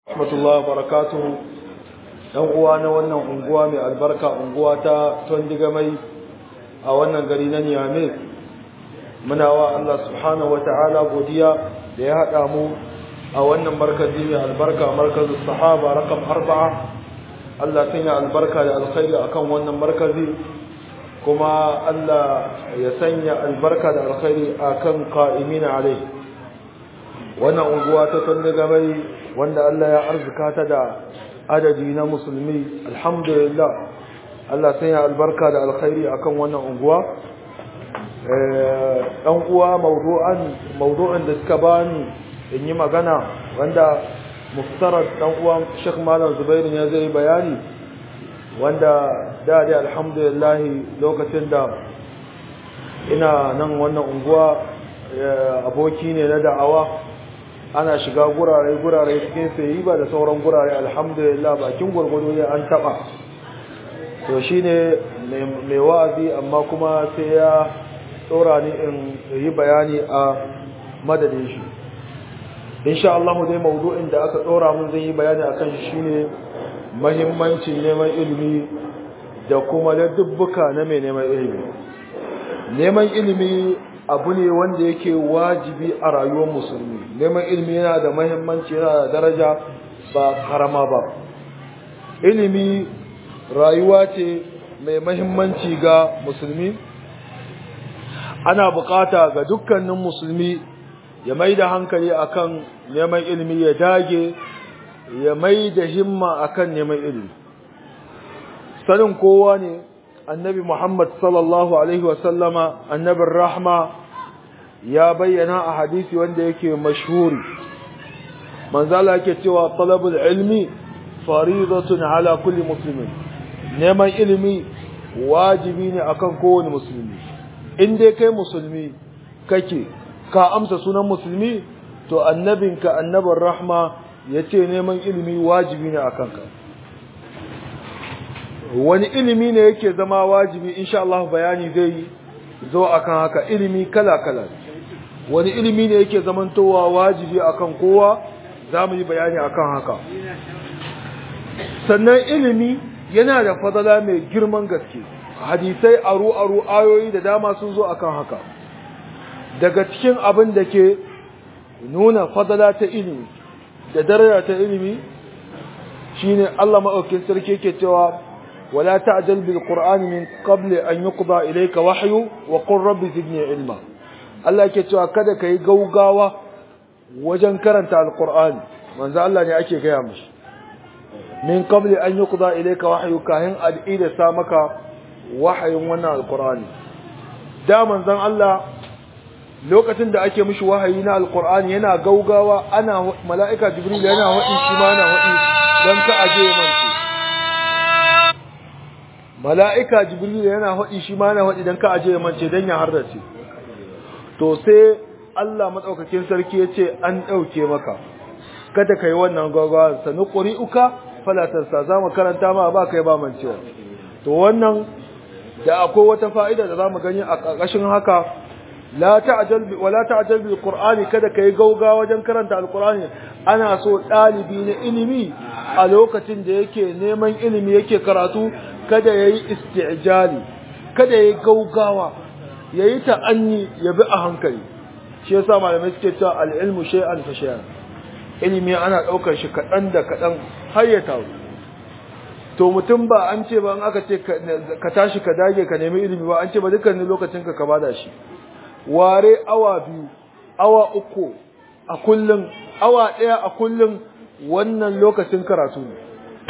rahmatullahi barakatuhu dan uwa na wannan unguwa mai albarka unguwa ta tondiga mai a wannan gari na Niamey muna wa Allah subhanahu wataala godiya da ya hada mu a wannan markazi mai albarka markazu sahaba rakam arba'a Allah sanya albarka da alkhairi akan wannan markazi kuma Allah ya sanya albarka da alkhairi akan qa'imina alai wannan unguwa ta tondiga mai wanda Allah ya arzuka ta da adadi na musulmi alhamdulillah Allah sai ya albarka da alkhairi akan wannan unguwa dan uwa mawdu'an mawdu'an da suka bani in yi magana wanda muftarar dan uwa Sheikh Malam Zubair ya zai bayani wanda da dai alhamdulillah lokacin da ina nan wannan unguwa aboki ne na da'awa ana shiga gurare-gurare cikin sayi ba da sauran gurare alhamdulillah bakin gwargwado ne an taba to shine mai wa'azi amma kuma sai ya tsora ni in yi bayani a madadin shi insha Allah dai maudu'in da aka tsora mun zai yi bayani akan shi shine muhimmancin neman ilimi da kuma ladubbuka na mai neman ilimi neman ilimi abu ne wanda yake wajibi a rayuwar musulmi neman ilimi yana da mahimmanci yana da daraja ba karama ba ilimi rayuwa ce mai mahimmanci ga musulmi ana bukata ga dukkanin musulmi ya mai da hankali akan neman ilimi ya dage ya mai da himma akan neman ilimi sanin kowa ne annabi Muhammad sallallahu Alaihi wasallama annabin rahma ya bayyana a hadisi wanda yake mashhuri manzala yake cewa talabul ilmi faridatun ala kulli muslimin neman ilimi wajibi ne akan kowane musulmi in dai kai musulmi kake ka amsa sunan musulmi to annabinka annabin rahma yace neman ilimi wajibi ne akan ka wani ilimi ne yake zama wajibi insha Allah bayani zai zo akan haka ilimi kala-kala wani ilimi ne yake zamantowa wajibi akan kowa za mu yi bayani akan haka sannan ilimi yana da fadala mai girman gaske hadisai aru-aru ayoyi da dama sun zo akan haka daga cikin abin da ke nuna fadala ta ilimi da daraja ta ilimi shine Allah maɗaukin sarki yake cewa ولا تعجل بالقرآن من قبل أن يقضى إليك وحي وقل رب زدني علما الله yake cewa kada kai gaugawa wajen karanta alqur'ani manzo Allah ne ake gaya mishi min qabli an yuqda ilayka wahyu kahin al'ida sa maka wahayin wannan alqur'ani da manzon Allah lokacin da ake mishi wahayi na alqur'ani yana gaugawa ana mala'ika jibril yana wadi shi ma yana wadi dan ka aje manci mala'ika jibril yana haɗi shi ma yana haɗi don ka aje ya mance don ya hardace to sai Allah matsaukakin sarki ya ce an ɗauke maka kada ka yi wannan gaggawa sanu ƙuri'uka falatarsa za mu karanta ma ba kai ba mancewa to wannan da akwai wata fa'ida da za mu gani a ƙarƙashin haka la ta'jal bi wala ta'jal bil qur'ani kada kai gauga wajen karanta alqur'ani ana so dalibi na ilimi a lokacin da yake neman ilimi yake karatu kada yayi isti'jali kada yayi gaugawa yayi ta'anni ya bi a hankali shi yasa malamai suke cewa al-ilmu shay'an fa shay'an ilimi ana daukar shi kadan da kadan har ya tawo to mutum ba an ce ba an aka ce ka tashi ka dage ka nemi ilimi ba an ce ba dukkanin lokacin ka ka bada shi ware awa biyu awa uku a kullum awa ɗaya a kullum wannan lokacin karatu ne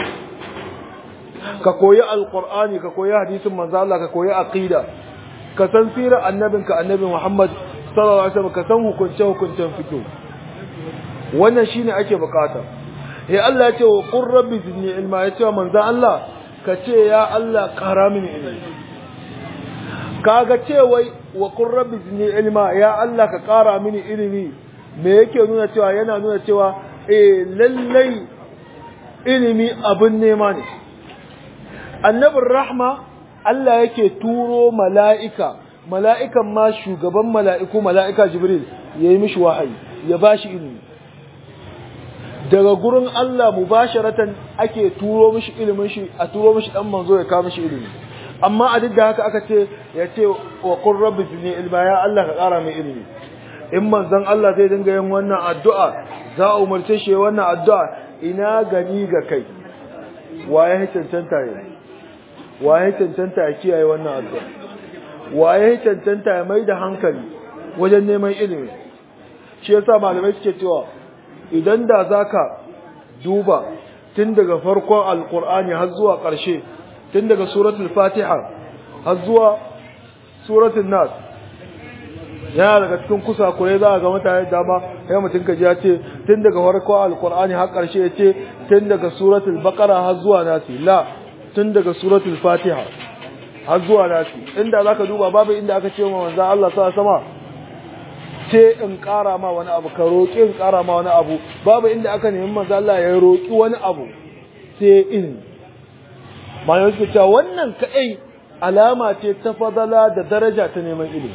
ka koyi alqur'ani ka koyi hadisin manzo Allah ka koyi aqida ka san sirar annabinka annabi Muhammad sallallahu alaihi wasallam ka san hukunce hukuncen fiqh wannan shine ake bukata eh Allah ya ce wa qur rabbi zidni ilma ya ce wa manzo Allah ka ce ya Allah kara mini ilimi kaga ce wai wa qur rabbi zidni ilma ya Allah ka kara mini ilimi me yake nuna cewa yana nuna cewa eh lallai ilimi abin nema ne annabin rahma Allah yake turo mala'ika mala'ikan ma shugaban mala'iku mala'ika jibril ya yi mishi wahayi ya ba shi ilimi daga gurin Allah mubasharatan ake turo mishi ilimin shi a turo mishi dan manzo ya kawo mishi ilimi amma a duk da haka aka ce ya ce wa qur rabbi zidni ilma ya Allah ka kara mai ilimi in manzon Allah zai dinga yin wannan addu'a za a umarce shi wannan addu'a ina gani ga kai waye cancanta ya waye cancanta ya kiyaye wannan addu'a waye cancanta ya mai da hankali wajen neman ilimi shi yasa malamai suke cewa idan da zaka duba tun daga farkon alqur'ani har zuwa ƙarshe tun daga suratul fatiha har zuwa suratul nas yana daga cikin kusa kure za a ga mutane dama sai mutum kaji ya ce tun daga farkon alqur'ani har ƙarshe ya ce tun daga suratul baqara har zuwa nasi la tun daga suratul fatiha har zuwa nasi inda zaka duba babu inda aka ce wa manzo Allah sa sama ce in ƙara ma wani abu ka roƙi in ƙara ma wani abu babu inda aka nemi manzo Allah ya roƙi wani abu sai ilimi malamai suke cewa wannan kaɗai alama ce ta fadala da daraja ta neman ilimi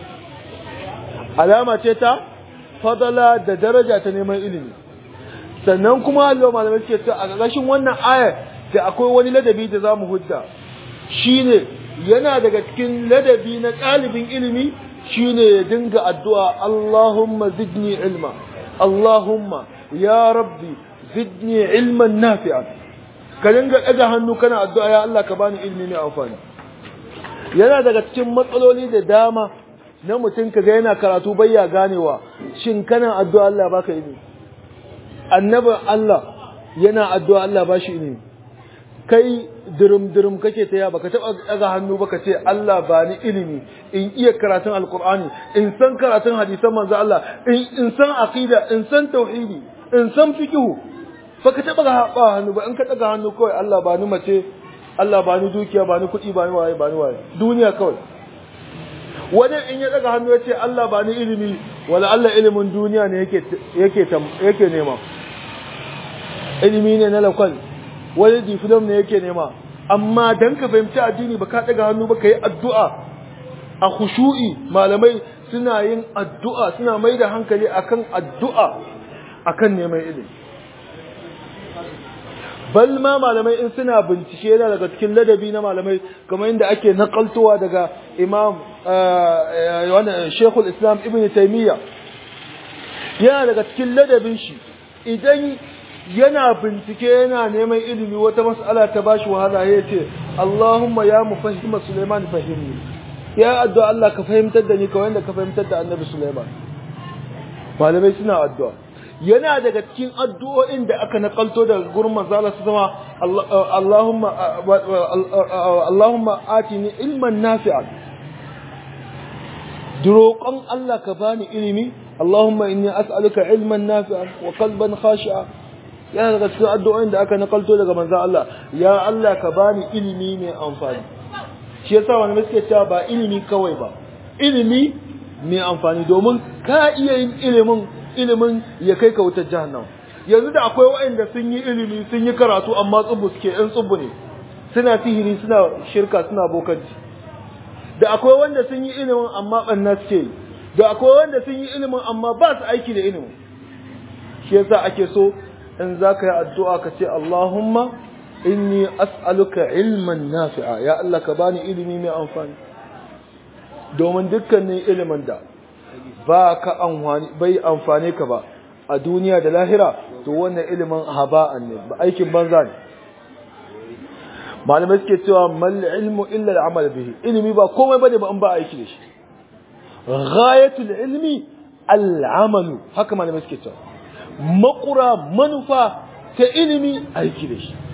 alama ce ta fadala da daraja ta neman ilimi sannan kuma Allah malamai suke cewa a ƙarƙashin wannan ayar da akwai wani ladabi da zamu hudda shine yana daga cikin ladabi na ɗalibin ilimi shine ya dinga addu'a Allahumma zidni ilma Allahumma ya rabbi zidni ilman nafi'an ka dinga ɗaga hannu kana addu'a ya Allah ka bani ilmi mai amfani yana daga cikin matsaloli da dama na mutum ka ga yana karatu bayya ganewa shin kana addu'a Allah baka ilmi annabin Allah yana addu'a Allah ba shi ilmi kai dirim-dirim kake ta ya baka taɓa ɗaga hannu baka ce Allah ba ni ilimi in iya karatun alkur'ani in san karatun hadisan manzo Allah in san aqida in san tauhidi in san fiqhu baka taɓa ga hannu ba in ka ɗaga hannu kawai Allah ba ni mace Allah ba ni dukiya ba ni kuɗi ba ni waye ba ni waye duniya kawai wani in ya ɗaga hannu ya ce Allah ba ni ilimi wala Allah ilimin duniya ne yake yake yake nema ilimi ne na lakwal wani diplom ne yake nema amma dan ka fahimci addini ba ka daga hannu ba ka yi addu'a a khushu'i malamai suna yin addu'a suna mai da hankali akan addu'a akan neman ilimi bal ma malamai in suna bincike yana daga cikin ladabi na malamai kamar inda ake nakaltowa daga imam wannan shekul islam ibn taimiyya yana daga cikin ladabin shi idan yana bincike yana neman ilimi wata mas'ala ta bashi wahala ya ce Allahumma ya mufahima Sulaiman fahimni ya addu'a Allah ka fahimtar da ni kawai da ka fahimtar da Annabi Sulaiman malamai suna addu'a yana daga cikin addu'o'in da aka nakalto daga gurin manzo Allah sama Allahumma Allahumma atini ilman nafi'an duroƙon Allah ka bani ilimi Allahumma inni as'aluka ilman nafi'an wa qalban khashi'a yana daga cikin addu'o'in da aka nakalto daga manzon Allah ya Allah ka bani ilimi mai amfani shi yasa wani suke cewa ba ilimi kawai ba ilimi mai amfani domin ka iya yin ilimin ilimin ya kai ka wutar jahannama yanzu da akwai waɗanda sun yi ilimi sun yi karatu amma tsubu suke ɗan tsubu ne suna sihiri suna shirka suna bokanci da akwai wanda sun yi ilimin amma ɓanna suke yi da akwai wanda sun yi ilimin amma ba su aiki da ilimin shi yasa ake so in za ka yi addu'a ka ce Allahumma inni as'aluka ilman nafi'a ya Allah ka bani ilimi mai amfani domin dukkanin ilimin da ba ka amfani bai amfane ka ba a duniya da lahira to wannan ilimin haba'an ne ba aikin banza ne malamai suke cewa mal ilmu illa al'amal bihi ilimi ba komai bane ba in ba aiki da shi ghayatul ilmi al'amalu haka malamai suke cewa makura manufa ta ilimi aiki da shi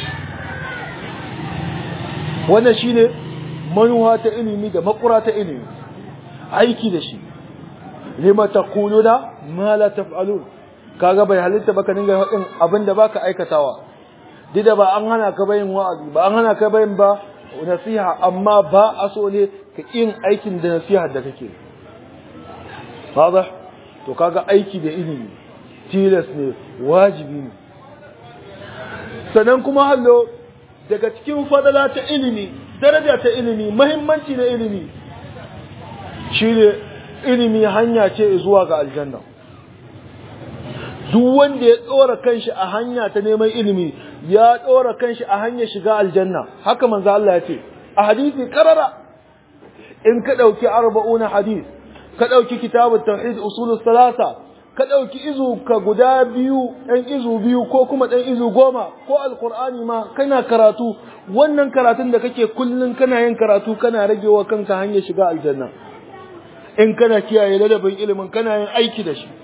wannan shine manufa ta ilimi da makura ta ilimi aiki da shi lima taquluna ma la taf'alun kaga bai halitta baka dinga faɗin abinda baka aikatawa dida ba an hana ka bayin wa'azi ba an hana ka bayin ba nasiha amma ba a so ne ka yin aikin da nasiha da kake wadah to kaga aiki da ilimi tilas ne wajibi ne sannan kuma hallo daga cikin fadala ta ilimi daraja ta ilimi mahimmanci na ilimi shine ilimi hanya ce zuwa ga aljanna duk wanda ya tsora kanshi a hanya ta neman ilimi ya tsora kanshi a hanyar shiga aljanna haka manzo Allah ya ce a hadisi karara in ka dauki arba'una hadis ka dauki kitabut tauhid usulus salasa ka ɗauki izu ka guda biyu ɗan izu biyu ko kuma ɗan izu goma ko alkur'ani ma kana karatu wannan karatun da kake kullum kana yin karatu kana ragewa kanka hanyar shiga aljanna in kana kiyaye ladabin ilimin kana yin aiki da shi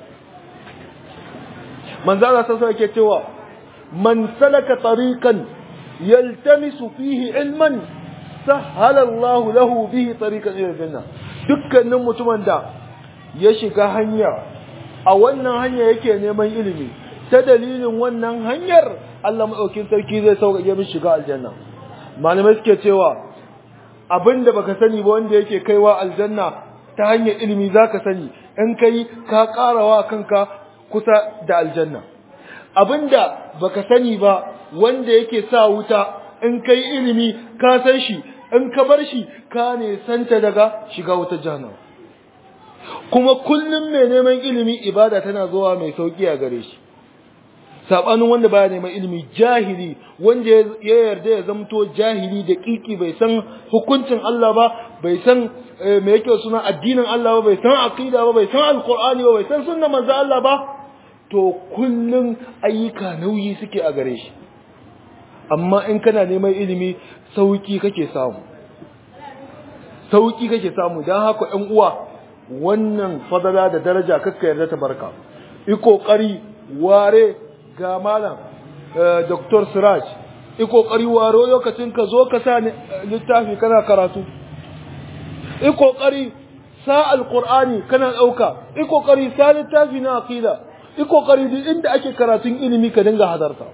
manzo Allah sai yake cewa man salaka tariqan yaltamisu fihi ilman sahala Allah lahu bihi tariqan ila aljanna dukkanin mutumin da ya shiga hanya a wannan hanya yake neman ilimi ta dalilin wannan hanyar Allah maɗaukin sarki zai sauƙaƙe min shiga aljanna malamai suke cewa abinda baka sani ba wanda yake kaiwa aljanna ta hanyar ilimi zaka sani in kai ka ƙarawa kanka kusa da aljanna abinda baka sani ba wanda yake sa wuta in kai ilimi ka san shi in ka bar shi ka ne santa daga shiga wutar jahannama kuma kullum mai neman ilimi ibada tana zuwa mai sauki a gare shi sabanin wanda baya neman ilimi jahili wanda ya yarda ya zamto jahili da kiki bai san hukuncin Allah ba bai san me yake suna addinin Allah ba bai san aqida ba bai san alqur'ani ba bai san sunnar manzo Allah ba to kullum ayyuka nauyi suke a gare shi amma in kana neman ilimi sauki kake samu sauki kake samu dan haka ƴan uwa wannan fadala da daraja kakka yarda ta barka yi kokari ware ga malam Dr. Siraj yi kokari ware lokacin ka zo ka sa littafi kana karatu yi kokari sa alqur'ani kana dauka yi kokari sa littafi na aqida yi kokari duk inda ake karatun ilimi ka dinga hadarta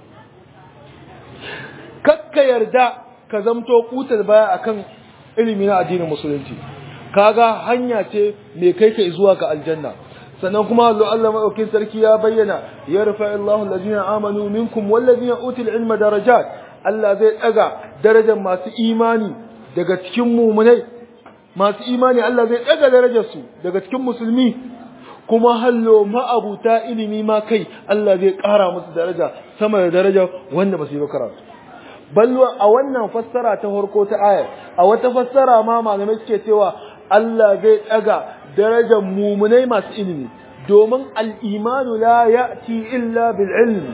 kakka yarda ka zamto kutar baya akan ilimi na addinin musulunci kaga hanya ce mai kai ka zuwa ga aljanna sannan kuma Allah madaukin sarki ya bayyana ya rufa Allahu allazina amanu minkum wallazina utul ilma darajat Allah zai daga darajar masu imani daga cikin mu'minai masu imani Allah zai daga darajar su daga cikin musulmi kuma hallo ma'abuta ilimi ma kai Allah zai ƙara musu daraja sama da daraja wanda ba su yi karatu ballo a wannan fassara ta farko ta ayar a wata fassara ma malamai suke cewa Allah zai ɗaga darajar mumunai masu ilimi domin al'imanu la ya'ti illa bil ilmi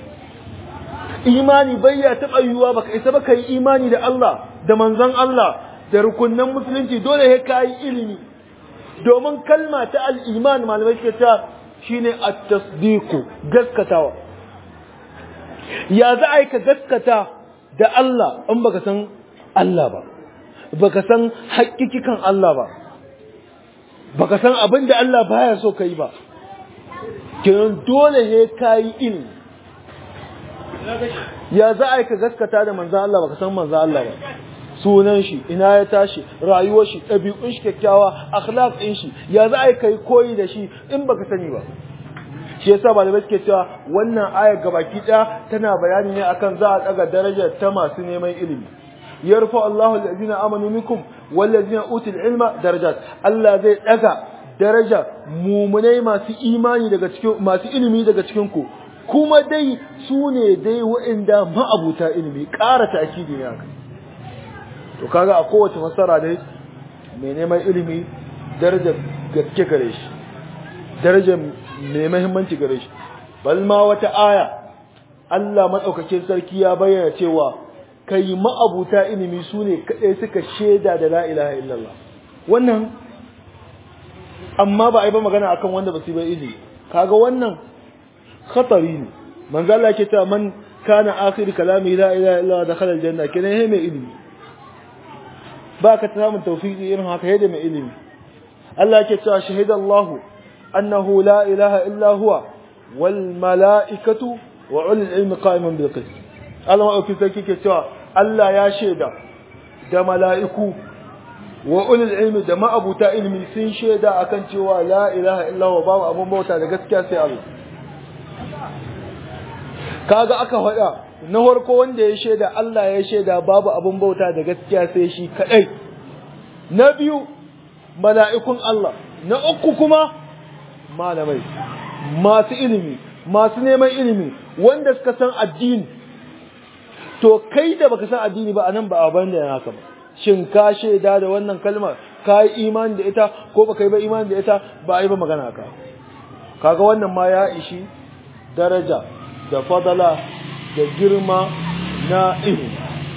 imani bai ya taɓa yiwuwa baka isa baka yi imani da Allah da manzon Allah da rukunnan musulunci dole sai ka yi ilimi domin kalma ta al'iman malamai suke ta shine at-tasdiqu gaskatawa ya za a yi ka gaskata da Allah in baka san Allah ba baka san haƙiƙikan Allah ba baka san abin da Allah baya so kai ba kenan dole ne kai ilimi ya za a yi ka gaskata da manzan Allah baka san manzan Allah ba sunan shi ina ya tashi rayuwar shi ɗabi'un shi kyakkyawa akhlaq ɗin shi ya za a yi kai koyi da shi in baka sani ba shi yasa malamai suke cewa wannan ayar gabaki ɗaya tana bayani ne akan za a ɗaga darajar ta masu neman ilimi yarfa Allahu allazina amanu minkum wallazina utul ilma darajat Allah zai ɗaga daraja mumunai masu imani daga cikin masu ilimi daga cikin ku kuma dai su ne dai waɗanda ma'abuta ilimi ƙara ta'kidi ne haka to kaga a kowace fassara dai mai neman ilimi darajar gaske gare shi darajar mai muhimmanci gare shi bal ma wata aya Allah madaukakin sarki ya bayyana cewa kai ma'abuta ilimi su ne kaɗai suka shaida da la ilaha illallah wannan amma ba a yi ba magana akan wanda ba su bai ilimi kaga wannan khatari ne manzo Allah yake cewa man kana akhir kalami la ilaha illallah dakhala aljanna kenan yayi mai ilimi ba ka samun tawfiki irin haka yadda mai ilimi Allah yake cewa shahidallahu annahu la ilaha illa huwa wal mala'ikatu wa ulul ilmi qa'iman bil qist Allah maɗauki sarki ke cewa Allah ya shaida da mala'iku wa ulul ilmi da ma'abuta ilmi sun shaida akan cewa la ilaha illallah babu abun bauta da gaskiya sai Allah kaga aka faɗa na farko wanda ya shaida Allah ya shaida babu abun bauta da gaskiya sai shi kadai na biyu mala'ikun Allah na uku kuma malamai masu ilimi masu neman ilimi wanda suka san addini to kai da baka san addini ba anan ba abin da haka ba shin ka shaida da wannan kalmar ka yi imani da ita ko baka yi ba imani da ita ba a yi ba magana ka kaga wannan ma ya ishi daraja da fadala da girma na ilimi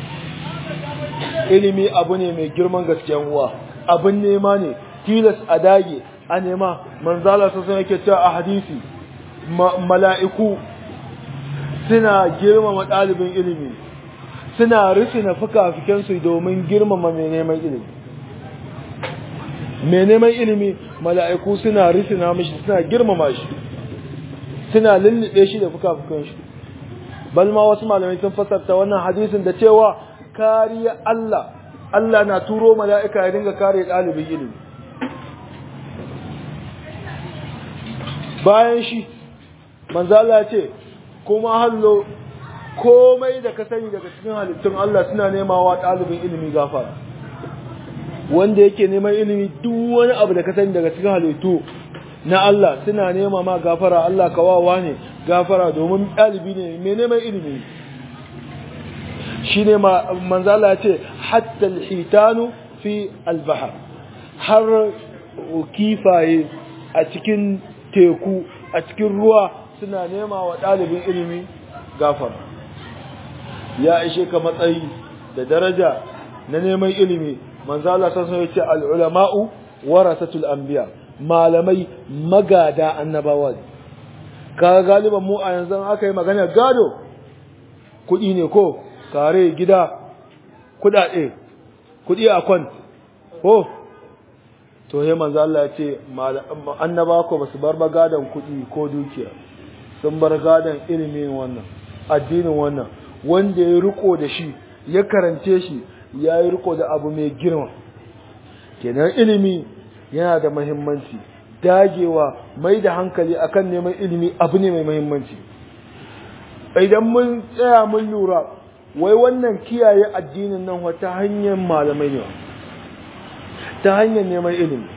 ilimi abu ne mai girman gaskiyan uwa abin nema ne tilas a dage a nema manzala sun yake cewa a hadisi mala'iku suna girmama ɗalibin ilimi suna rufe na fuka-fukensu domin girmama mai neman ilimi mai neman ilimi mala'iku suna rufe na mashi suna girmama shi suna lullube shi da fuka-fukan shi balma wasu malamai sun fasarta wannan hadisin da cewa kariya Allah Allah na turo mala'ika ya dinga kare ɗalibin ilimi bayan shi manzala ce kuma hallo komai da ka sani daga cikin halittun Allah suna nemawa ɗalibin ilimi gafara wanda yake neman ilimi duk wani abu da ka sani daga cikin halittu na Allah suna nema ma gafara Allah kawawa ne gafara domin ɗalibi ne mai neman ilimi shi ne manzala ce hatta alhitanu fi albahar har kifaye a cikin teku a cikin ruwa suna nema wa ɗalibin ilimi gafara ya ishe ka matsayi da daraja na neman ilimi manzala sassan ya ce al'ulama'u warasatul anbiya malamai magada annabawa ka galiban mu a yanzu aka yi magana gado kuɗi ne ko kare gida kuɗaɗe kuɗi a kwan ko to he manzo Allah ya ce annaba ko basu bar ba gadon kuɗi ko dukiya sun bar gadon ilimin wannan addinin wannan wanda ya riko da shi ya karance shi ya yi riko da abu mai girma kenan ilimi yana da mahimmanci dagewa mai da hankali akan neman ilimi abu ne mai mahimmanci idan mun tsaya mun lura wai wannan kiyaye addinin nan wata hanyar malamai ne ta hanyar neman ilimi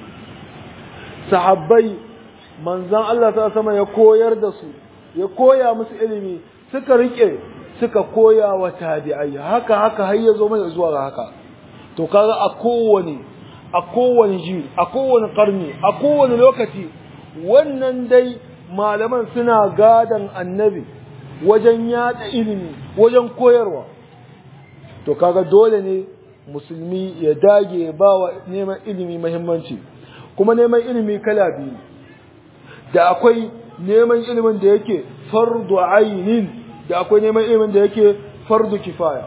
sahabbai manzan Allah ta sama ya koyar da su ya koya musu ilimi suka rike suka koya wa tabi'ai haka haka har ya zo mana zuwa ga haka to kaga a kowane a kowane ji a kowane karni a kowane lokaci wannan dai malaman suna gadan annabi wajen yada ilimi wajen koyarwa to kaga dole ne musulmi ya dage ba wa neman ilimi mahimmanci kuma neman ilimi kala biyu da akwai neman ilimin da yake fardu ainin da akwai neman ilimin da yake fardu kifaya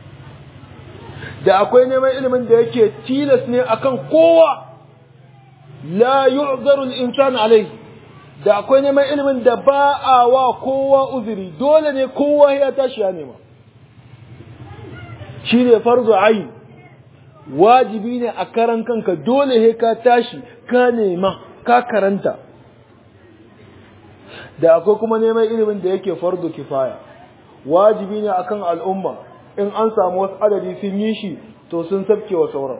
da akwai neman ilimin da yake tilas ne akan kowa la yu'zaru al-insan alayhi da akwai neman ilimin da ba a wa kowa uzuri dole ne kowa ya tashi ya nema shi ne farzu ayin wajibi ne a karan kanka dole he ka tashi ka nema ka karanta da akwai kuma neman ilimin da yake fardu kifaya wajibi ne akan al'umma in an samu wasu adadi sun yi shi to sun sabke wa sauran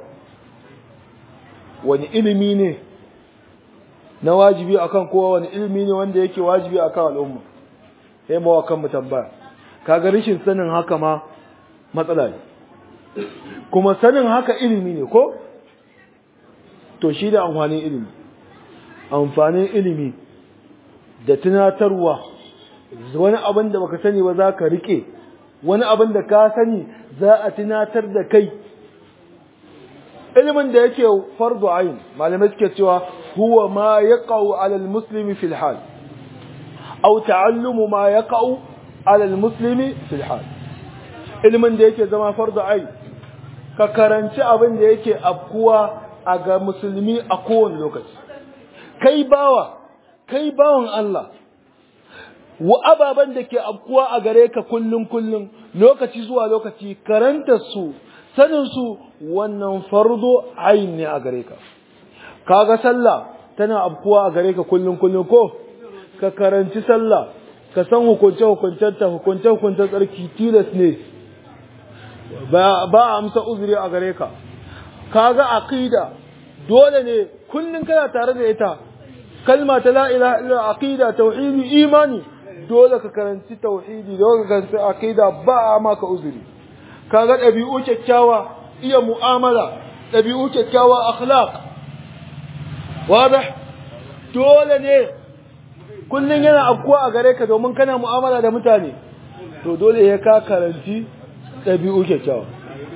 wani ilimi ne na wajibi akan kowa wani ilimi ne wanda yake wajibi akan al'umma sai mawa kan mu tambaya kaga rashin sanin haka ma matsala ne kuma sanin haka ilimi ne ko to shi da amfanin ilimi amfanin ilimi da tunatarwa wani abin da baka sani ba za ka rike wani abin da ka sani za a tunatar da kai ilimin da yake fardu ayin malamai suke cewa huwa ma yaqau ala almuslimi fil hal aw ta'allumu ma yaqau ala almuslimi fil hal ilimin da yake zama fardu ayin ka karanci abin da yake afkuwa a ga musulmi a kowane lokaci kai bawa kai bawan Allah wa ababen da ke afkuwa a gare ka kullum kullum lokaci zuwa lokaci karanta su sanin su wannan fardo ayin ne a gare ka kaga sallah tana afkuwa a gare ka kullum kullum ko ka karanci sallah ka san hukunce hukuncen ta hukunce hukuncen tsarki tilas ne ba ba amsa uzuri a gare ka kaga aqida dole ne kullum kana tare da ita kalma ta la ilaha illa aqida tauhidi imani dole ka karanci tauhidi dole ka karanci aqida ba a maka uzuri kaga dabi'u kyakkyawa iya mu'amala dabi'u kyakkyawa akhlaq wadah dole ne kullun yana afkuwa a gare ka domin kana mu'amala da mutane to dole ya ka karanci dabi'u kyakkyawa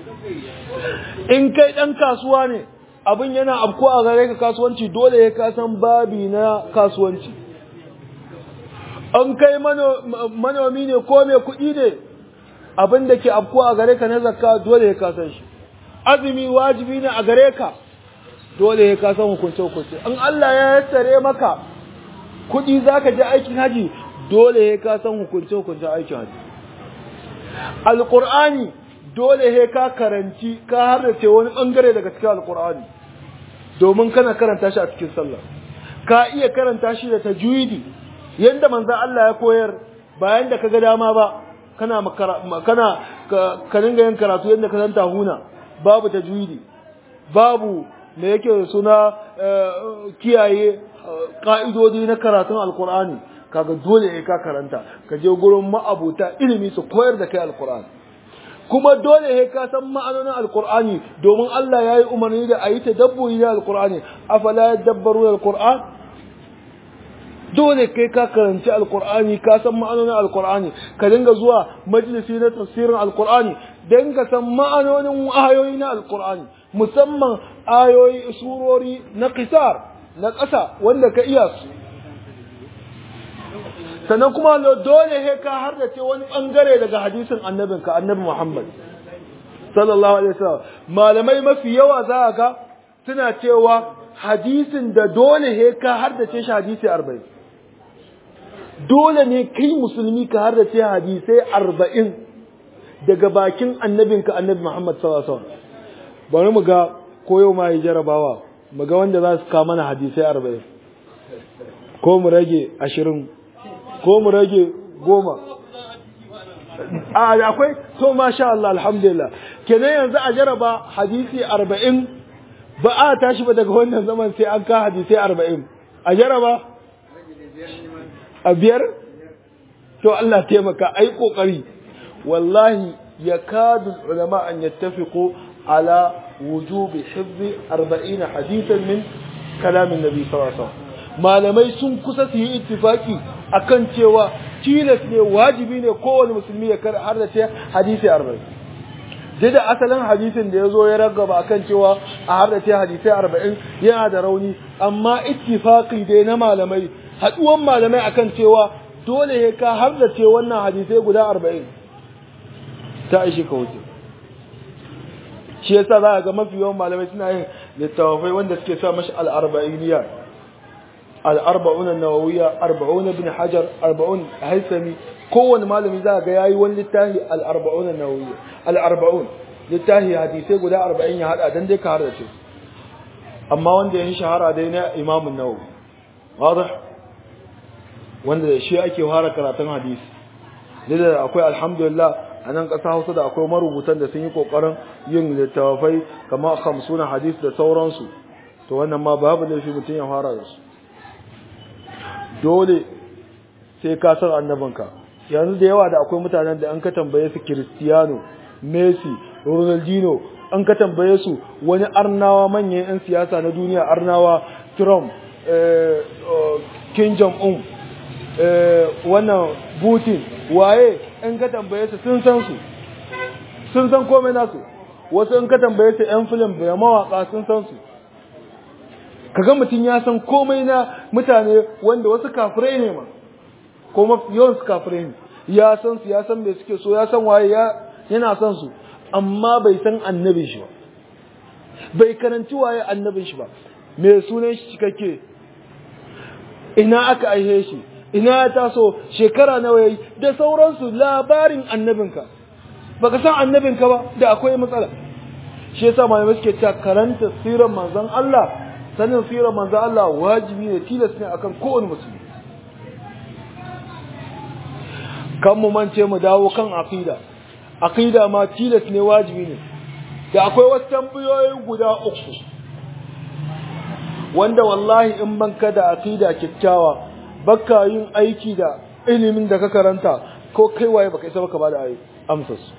in kai dan kasuwa ne abin yana afkuwa a gare ka kasuwanci dole ya ka san babi na kasuwanci an kai manomi ne ko mai kuɗi ne abin da ke afkuwa a gare ka na zakka dole ya kasan shi azumi wajibi ne a gare ka dole ya kasan hukunce hukunce in Allah ya yassare maka kuɗi zaka je aikin haji dole ya kasan hukunce hukunce aikin haji alqur'ani dole ya ka karanci ka harrace wani bangare daga cikin alqur'ani domin kana karanta shi a cikin sallah ka iya karanta shi da tajwidi yanda manzo Allah ya koyar bayan da kaga dama ba kana kana ka dinga yin karatu yanda ka san tahuna babu tajwidi babu me yake suna kiyaye ka'idodi na karatun alqur'ani kaga dole ne ka karanta ka je gurin ma'abuta ilimi su koyar da kai alqur'ani kuma dole ne ka san ma'anonin alqur'ani domin Allah yayi umarni da ayi tadabburi da alqur'ani afala yadabbaru alqur'an dole kai ka karanci alkur'ani ka san ma'anonin alkur'ani ka dinga zuwa majalisi na tafsirin alkur'ani dan ka san ma'anonin ayoyi na alkur'ani musamman ayoyi surori na qisar na ƙasa wanda ka iya su sannan kuma dole he ka hardace wani bangare daga hadisin annabinka annabi Muhammad sallallahu alaihi wasallam malamai mafi yawa za ga suna cewa hadisin da dole he ka hardace shi hadisi 40 dole ne kai musulmi ka hardace hadisai arba'in daga bakin annabinka annabi Muhammad sallallahu alaihi wasallam bari mu ga koyo ma yi jarabawa mu ga wanda za su kawo mana hadisai arba'in ko mu rage ashirin ko mu rage goma a akwai to masha Allah alhamdulillah kenan yanzu a jaraba hadisi arba'in ba a tashi ba daga wannan zaman sai an ka hadisai arba'in a jaraba a biyar to Allah taimaka ai kokari wallahi yakadu ulama an yattafiqu ala wujubi hifzi 40 hadithan min kalamin nabi sallallahu alaihi wasallam malamai sun kusa su yi ittifaki akan cewa tilas ne wajibi ne kowane musulmi ya kar har da ce hadisi 40 dai da asalin hadisin da ya zo ya ragaba akan cewa a har da ce hadisi 40 yana da rauni amma ittifaqi dai na malamai haduwan malamai akan cewa dole ya ka har da ce wannan hadisai guda 40 ta aishi ka wuce shi yasa za ga mafi yawan malamai suna yin littafai wanda suke sa mashi al-arba'iniyya al-arba'un an-nawawiyya arba'un ibn hajar arba'un haisami kowanne malami za ga yayi wani littafi al-arba'un an-nawawiyya al-arba'un littafi hadisai guda 40 ya hada dan dai ka harda ce amma wanda yin shahara dai na Imam an-Nawawi wadah wanda da shi ake fara karatun hadisi da akwai alhamdulillah a nan ƙasa Hausa da akwai marubutan da sun yi ƙoƙarin yin littafai kamar hamsuna hadis da sauransu to wannan ma babu laifi mutum ya fara da su dole sai ka san annabinka yanzu da yawa da akwai mutanen da an ka tambaye su Cristiano Messi Ronaldinho an ka tambaye su wani arnawa manyan 'yan siyasa na duniya arnawa Trump Kim Jong-un wannan Putin waye in ka tambaye su sun san su sun san komai nasu wasu in ka tambaye su yan film da mawaka sun san su kaga mutum ya san komai na mutane wanda wasu kafirai ne ma ko yawan su kafirai ne ya san su ya san me suke so ya san waye ya yana san su amma bai san annabin shi ba bai karanci waye annabin shi ba me sunan shi cikakke ina aka aihe shi ina ya taso shekara nawa yayi da sauransu labarin annabinka baka san annabinka ba da akwai matsala shi yasa malamai suke cewa karanta sirar manzon Allah sanin sirar manzon Allah wajibi ne tilas ne akan kowane musulmi kan mu mance mu dawo kan aqida aqida ma tilas ne wajibi ne da akwai wasu tambayoyi guda uku wanda wallahi in banka da aqida kyakkyawa baka yin aiki da ilimin da ka karanta ko kai waye baka isa baka bada amsar su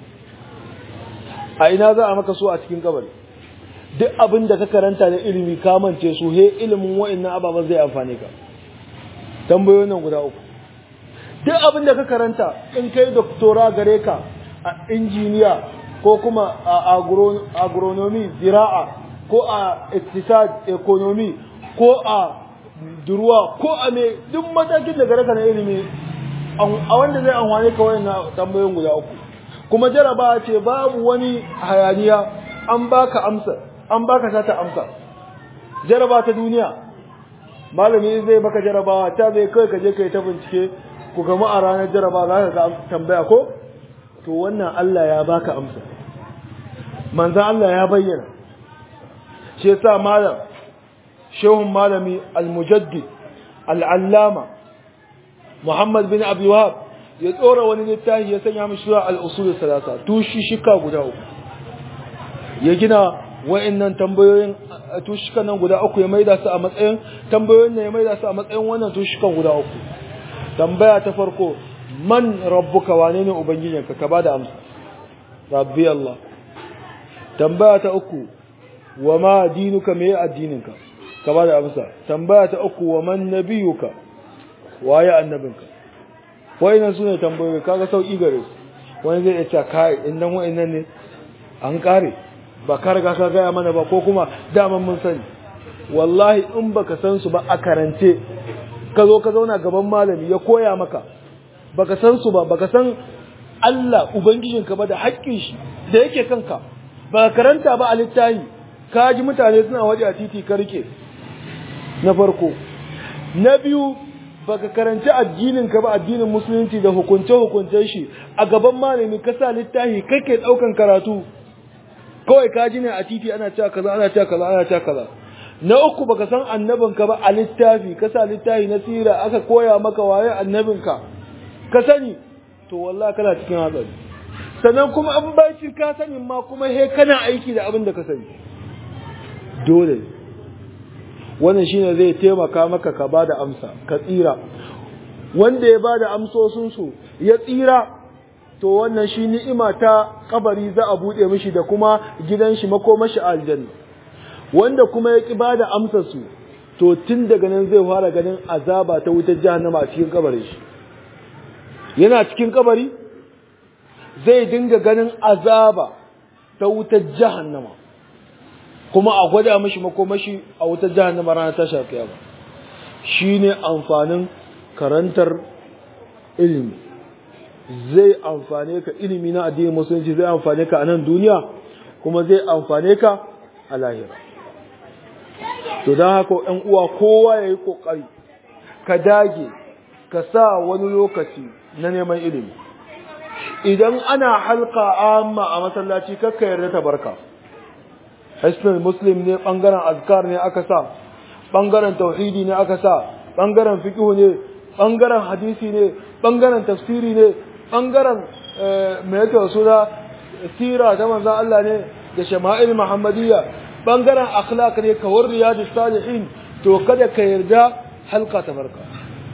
a ina za a maka so a cikin kabari duk abin da ka karanta da ilimi ka mance su he ilimin wa'annan ababen zai amfane ka tambayoyin nan guda uku duk abin da ka karanta in kai doktora gare ka a injiniya ko kuma a agronomy zira'a ko a iktisad economy ko a duruwa ko a me duk matakin da gare ka na ilimi a wanda zai amfane ka wa'annan tambayoyin guda uku kuma jaraba ce babu wani hayaniya an baka amsa an baka sata amsa jaraba ta duniya malami zai baka jarabawa ta zai kai ka je kai ta bincike ku gama a ranar jaraba za ka ga tambaya ko to wannan Allah ya baka amsa manzan Allah ya bayyana shi yasa malam shehun malami al-mujaddid al-allama Muhammad bin Abi Wahab ya tsora wani littafi ya sanya mishi zuwa al-usul salasa tushi shika guda uku ya gina wa'annan tambayoyin tushikan nan guda uku ya maida su a matsayin tambayoyin ne ya maida su a matsayin wannan tushikan guda uku tambaya ta farko man rabbuka wane ne ubangijinka ka bada amsa rabbi Allah tambaya ta uku wa ma dinuka me addininka ka bada amsa tambaya ta uku wa man nabiyuka waye annabinka wayannan sune tambayoyi kaga sauki gare su wani zai ce kai indan wayannan ne an kare ba ka riga ka gaya mana ba ko kuma daman mun sani wallahi in baka san su ba a karance ka zo ka zauna gaban malami ya koya maka baka san su ba baka san Allah ubangijinka ba da haƙƙin shi da yake kanka ba karanta ba a littahi ka ji mutane suna waje a titi ka rike na farko na biyu baka karanci addinin ka ba addinin musulunci da hukunce hukuncen shi a gaban malami ka sa littahi kake daukan karatu kawai ka ji ne a titi ana cewa kaza ana cewa kaza ana cewa kaza na uku baka san annabin ka ba a littafi ka sa littafi na sira aka koya maka waye annabin ka ka sani to wallahi kana cikin hatsari sannan kuma an baci ka sani ma kuma he kana aiki da abin da ka sani dole wannan shine zai taimaka maka ka bada amsa ka tsira wanda ya bada amsosin su ya tsira to wannan shi ni'ima ta kabari za a bude mishi da kuma gidan shi makomashi aljanna wanda kuma ya ki bada amsar su to tun daga nan zai fara ganin azaba ta wutar jahannama a cikin kabarin shi yana cikin kabari zai dinga ganin azaba ta wutar jahannama kuma a gwada mishi makomashi a wutar jahannama ranar ta shafi ba shine amfanin karantar ilimi zai amfane ka ilimi na addinin musulunci zai amfane ka a nan duniya kuma zai amfane ka a lahira to don haka ‘yan uwa kowa ya yi ƙoƙari ka dage ka sa wani lokaci na neman ilimi idan ana halka amma a masallaci kakka yarda ta barka hisnul muslim ne ɓangaren azkar ne aka sa ɓangaren tauhidi ne aka sa ɓangaren fiƙihu ne ɓangaren hadisi ne ɓangaren tafsiri ne ɓangaren mai yake suna sira ta manzan Allah ne da shama'il muhammadiyya ɓangaren akhlaq ne kawar riyadu salihin to kada ka yarda halka ta barka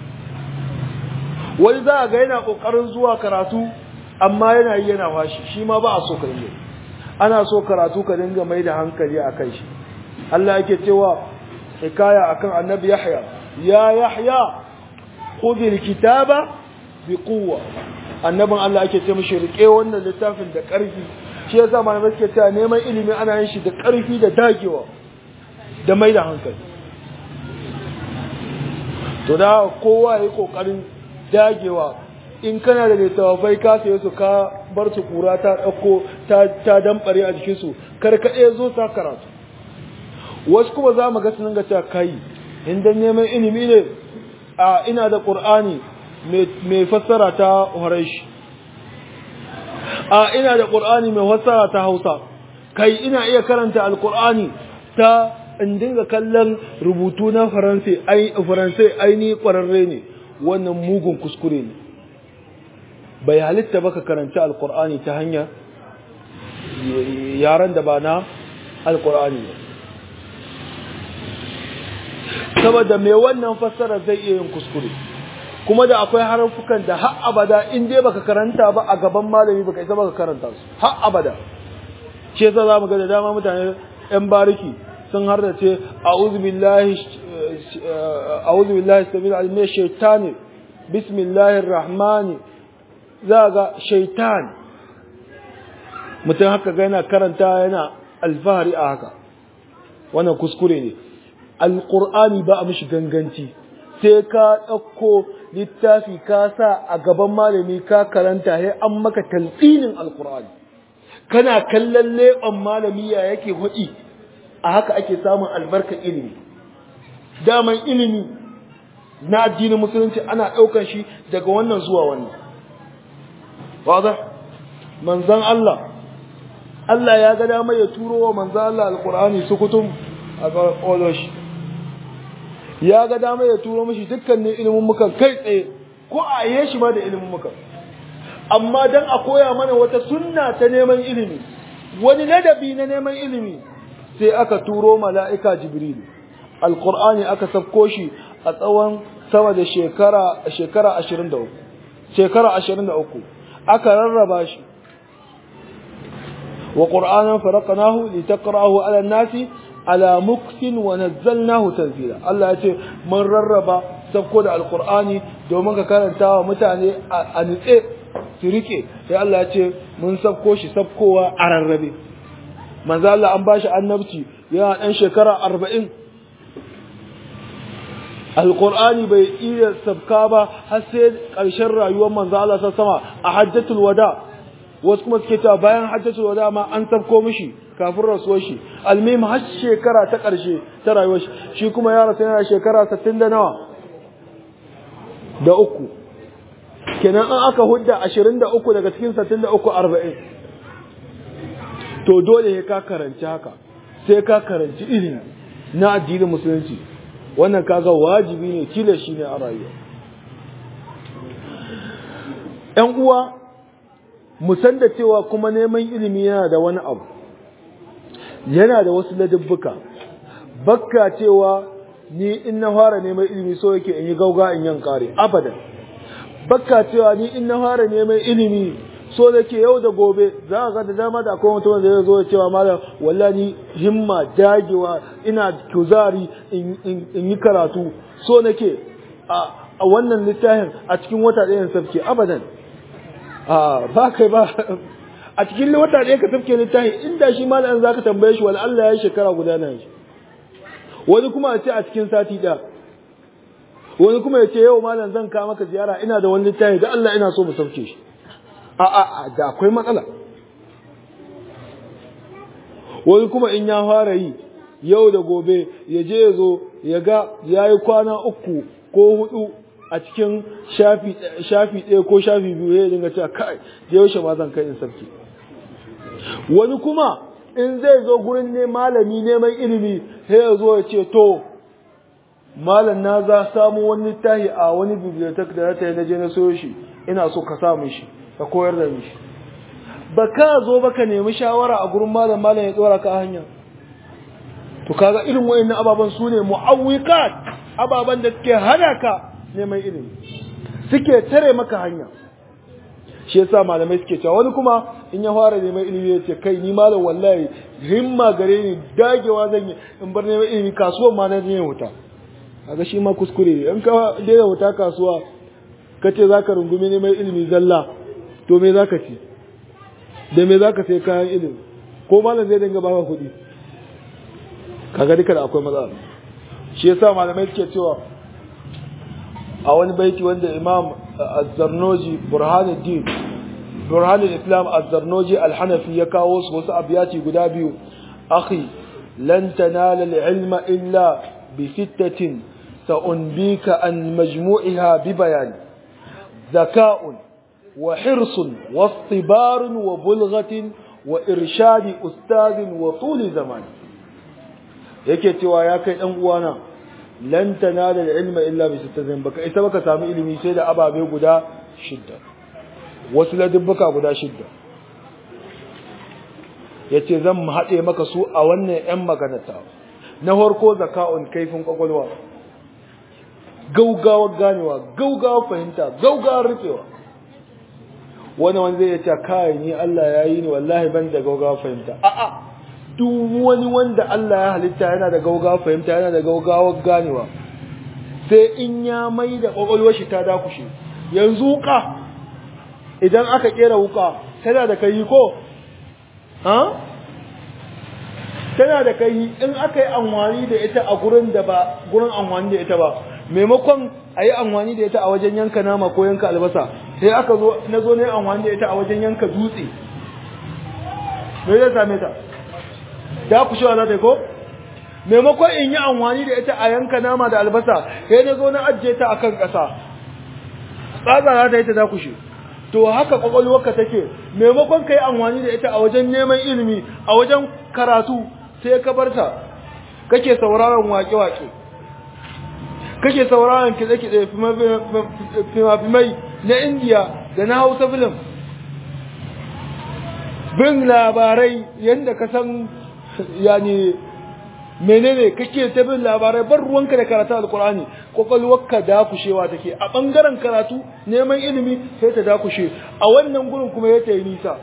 wani za a ga yana ƙoƙarin zuwa karatu amma yana yi yana washi shi ma ba a so ka yi ana so karatu ka dinga mai da hankali a kai shi Allah yake cewa hikaya akan annabi Yahya ya Yahya khudhil kitaba bi quwwa annabin Allah ake ce mishi rike wannan littafin da ƙarfi shi yasa malamai suke cewa neman ilimi ana yin shi da ƙarfi da dagewa da mai da hankali to da kowa yayi kokarin dagewa in kana da littafai ka saye su ka bar su kura ta dauko ta ta dambare a jikin su kar ka zo sa karatu wasu kuma za mu ga sun ga cewa kai in dan neman ilimi ne a ina da qur'ani mai fassara ta Horeshi a ina da qur'ani mai fassara ta Hausa kai ina iya karanta alqur'ani ta in dinga kallon rubutu na faransai ai faransai aini kwararre ne wannan mugun kuskure ne bai halitta baka karanta alqur'ani ta hanya yaran da ba na alqur'ani ba saboda mai wannan fassara zai iya yin kuskure kuma da akwai harfukan da har abada in dai baka karanta ba a gaban malami baka isa baka karanta su har abada shi yasa zamu ga da dama mutane yan bariki sun hardace a'udhu billahi a'udhu billahi sabil alim shaytani bismillahir rahmani za ga shaitan mutum haka ga yana karanta yana alfahari a haka wannan kuskure ne alqur'ani ba a mishi ganganci sai ka ɗauko littafi ka sa a gaban malami ka karanta sai an maka talqinin alqur'ani kana kallon leɓen malami ya yake hudi a haka ake samun albarka ilimi daman ilimi na addinin musulunci ana ɗaukar shi daga wannan zuwa wannan wadda manzan Allah Allah ya ga dama ya turo wa manzan Allah alkur'ani sukutum a ƙwaƙwalo shi ya ga dama ya turo mishi dukkanin ilimin muka kai tsaye ko a yi shi ma da ilimin muka amma don a koya mana wata sunna ta neman ilimi wani ladabi na neman ilimi sai aka turo mala'ika jibrilu alkur'ani aka sabko shi a tsawon sama da shekara shekara ashirin da uku shekara ashirin da uku aka rarraba shi wa ƙur'anan faraƙanahu litaqra'ahu ala nasi ala muksin wa nazzalnahu tanzila Allah ya ce mun rarraba sabko da alqur'ani domin ka karanta wa mutane a nitse su rike sai Allah ya ce mun sabko shi sabkowa a rarrabe manzo Allah an bashi annabci yana dan shekara 40 alqur'ani bai iya sabka ba har sai ƙarshen rayuwar manzo Allah ta sama a hajjatul wada wasu kuma suke cewa bayan hajjatul wada ma an sabko mishi kafin rasuwar shi almim har shekara ta ƙarshe ta rayuwar shi shi kuma ya rasu yana shekara 60 da nawa da uku kenan an aka hudda 23 daga cikin 63 40 to dole sai ka karanci haka sai ka karanci ilimi na addinin musulunci wannan kaga wajibi ne kila shi ne a rayuwa ‘yan uwa mu san da cewa kuma neman ilimi yana da wani abu yana da wasu ladabbuka bakka cewa ni in na fara neman ilimi so yake in yi gauga in yan kare abadan bakka cewa ni in na fara neman ilimi so da ke yau da gobe za ka ga da dama da akwai mutum da zai zo ya cewa malam wallahi himma dagewa ina kuzari in yi karatu so nake a wannan littafin a cikin wata ɗaya sabke abadan a ba kai ba a cikin wata ɗaya ka sabke littafin inda shi malam za ka tambaye shi wani Allah ya yi shekara guda na shi wani kuma a ce a cikin sati ɗaya wani kuma ya ce yau malam zan kawo maka ziyara ina da wani littafi da Allah ina so mu sauke shi a a da akwai matsala wani kuma in ya fara yi yau da gobe ya je ya zo ya ga ya yi kwana uku ko hudu a cikin shafi ɗaya ko shafi biyu ya dinga cewa kai da yaushe ma zan kai in sarki wani kuma in zai zo gurin ne malami neman ilimi sai ya zo ya ce to malam na za samu wani littafi a wani bibliotek da ta yi na je na soyo shi ina so ka sa shi ka koyar da mishi ba ka zo ba ka nemi shawara a gurin malam malam ya tsora ka hanya to kaga irin wayannan ababan su ne mu'awwiqat ababan da suke hana ka neman ilimi suke tare maka hanya shi yasa malamai suke cewa wani kuma in ya fara neman ilimi ya ce kai ni malam wallahi himma gare ni dagewa zan yi in bar neman ilimi kasuwan ma na yin wuta kaga shi ma kuskure ne in ka daina wuta kasuwa ka ce za ka rungumi neman ilimi zalla to me za ka ci da me za ka sai kayan ilimi ko malam zai dinga baka kuɗi kaga duka da akwai matsala shi yasa malamai suke cewa a wani baiti wanda imam az-zarnoji burhanuddin burhanul islam az-zarnoji al-hanafi ya kawo su wasu abiyati guda biyu akhi lan tanala al-ilma illa bi sittatin sa'unbika an majmu'iha bi bayani zaka'un وحرص واصطبار وبلغة وإرشاد أستاذ وطول زمان yake cewa ya kai dan uwana lan tanala ilma illa bi sittatin baka ita baka samu ilimi sai da ababe guda shidda wasu ladubbuka guda shidda yace zan haɗe maka su a wannan ƴan maganata na farko zaka'un kaifin kwakwalwa gaugawar ganewa gaugawar fahimta gaugawar rufewa wani wanda zai ce kai ni Allah ya yi ni wallahi ban da gaugawar fahimta a'a duk wani wanda Allah ya halitta yana da gaugawar fahimta yana da gaugawar ganewa sai in ya mai da kwakwalwar shi ta dakushe yanzu wuka idan aka kera wuka tana da kai ko ha tana da kai in aka yi amfani da ita a gurin da ba gurin amfani da ita ba maimakon a yi amfani da ita a wajen yanka nama ko yanka albasa sai aka zo na zo ne amfani da ita a wajen yanka dutse me zai same ta da ku shawa za ta yi ko maimakon in yi amfani da ita a yanka nama da albasa sai na zo na ajiye ta akan ƙasa tsatsa za ta yi ta dakushe to haka kwakwalwarka take maimakon ka yi amfani da ita a wajen neman ilimi a wajen karatu sai ka bar ta kake sauraron wake-wake kake sauraron kitse-kitse fimafimai na indiya da na hausa film bin labarai yadda ka san yani menene kake ta bin labarai bar ruwanka da karatu alkur'ani kwakwalwarka dakushewa take a bangaren karatu neman ilimi sai ta dakushe a wannan gurin kuma ya ta yi nisa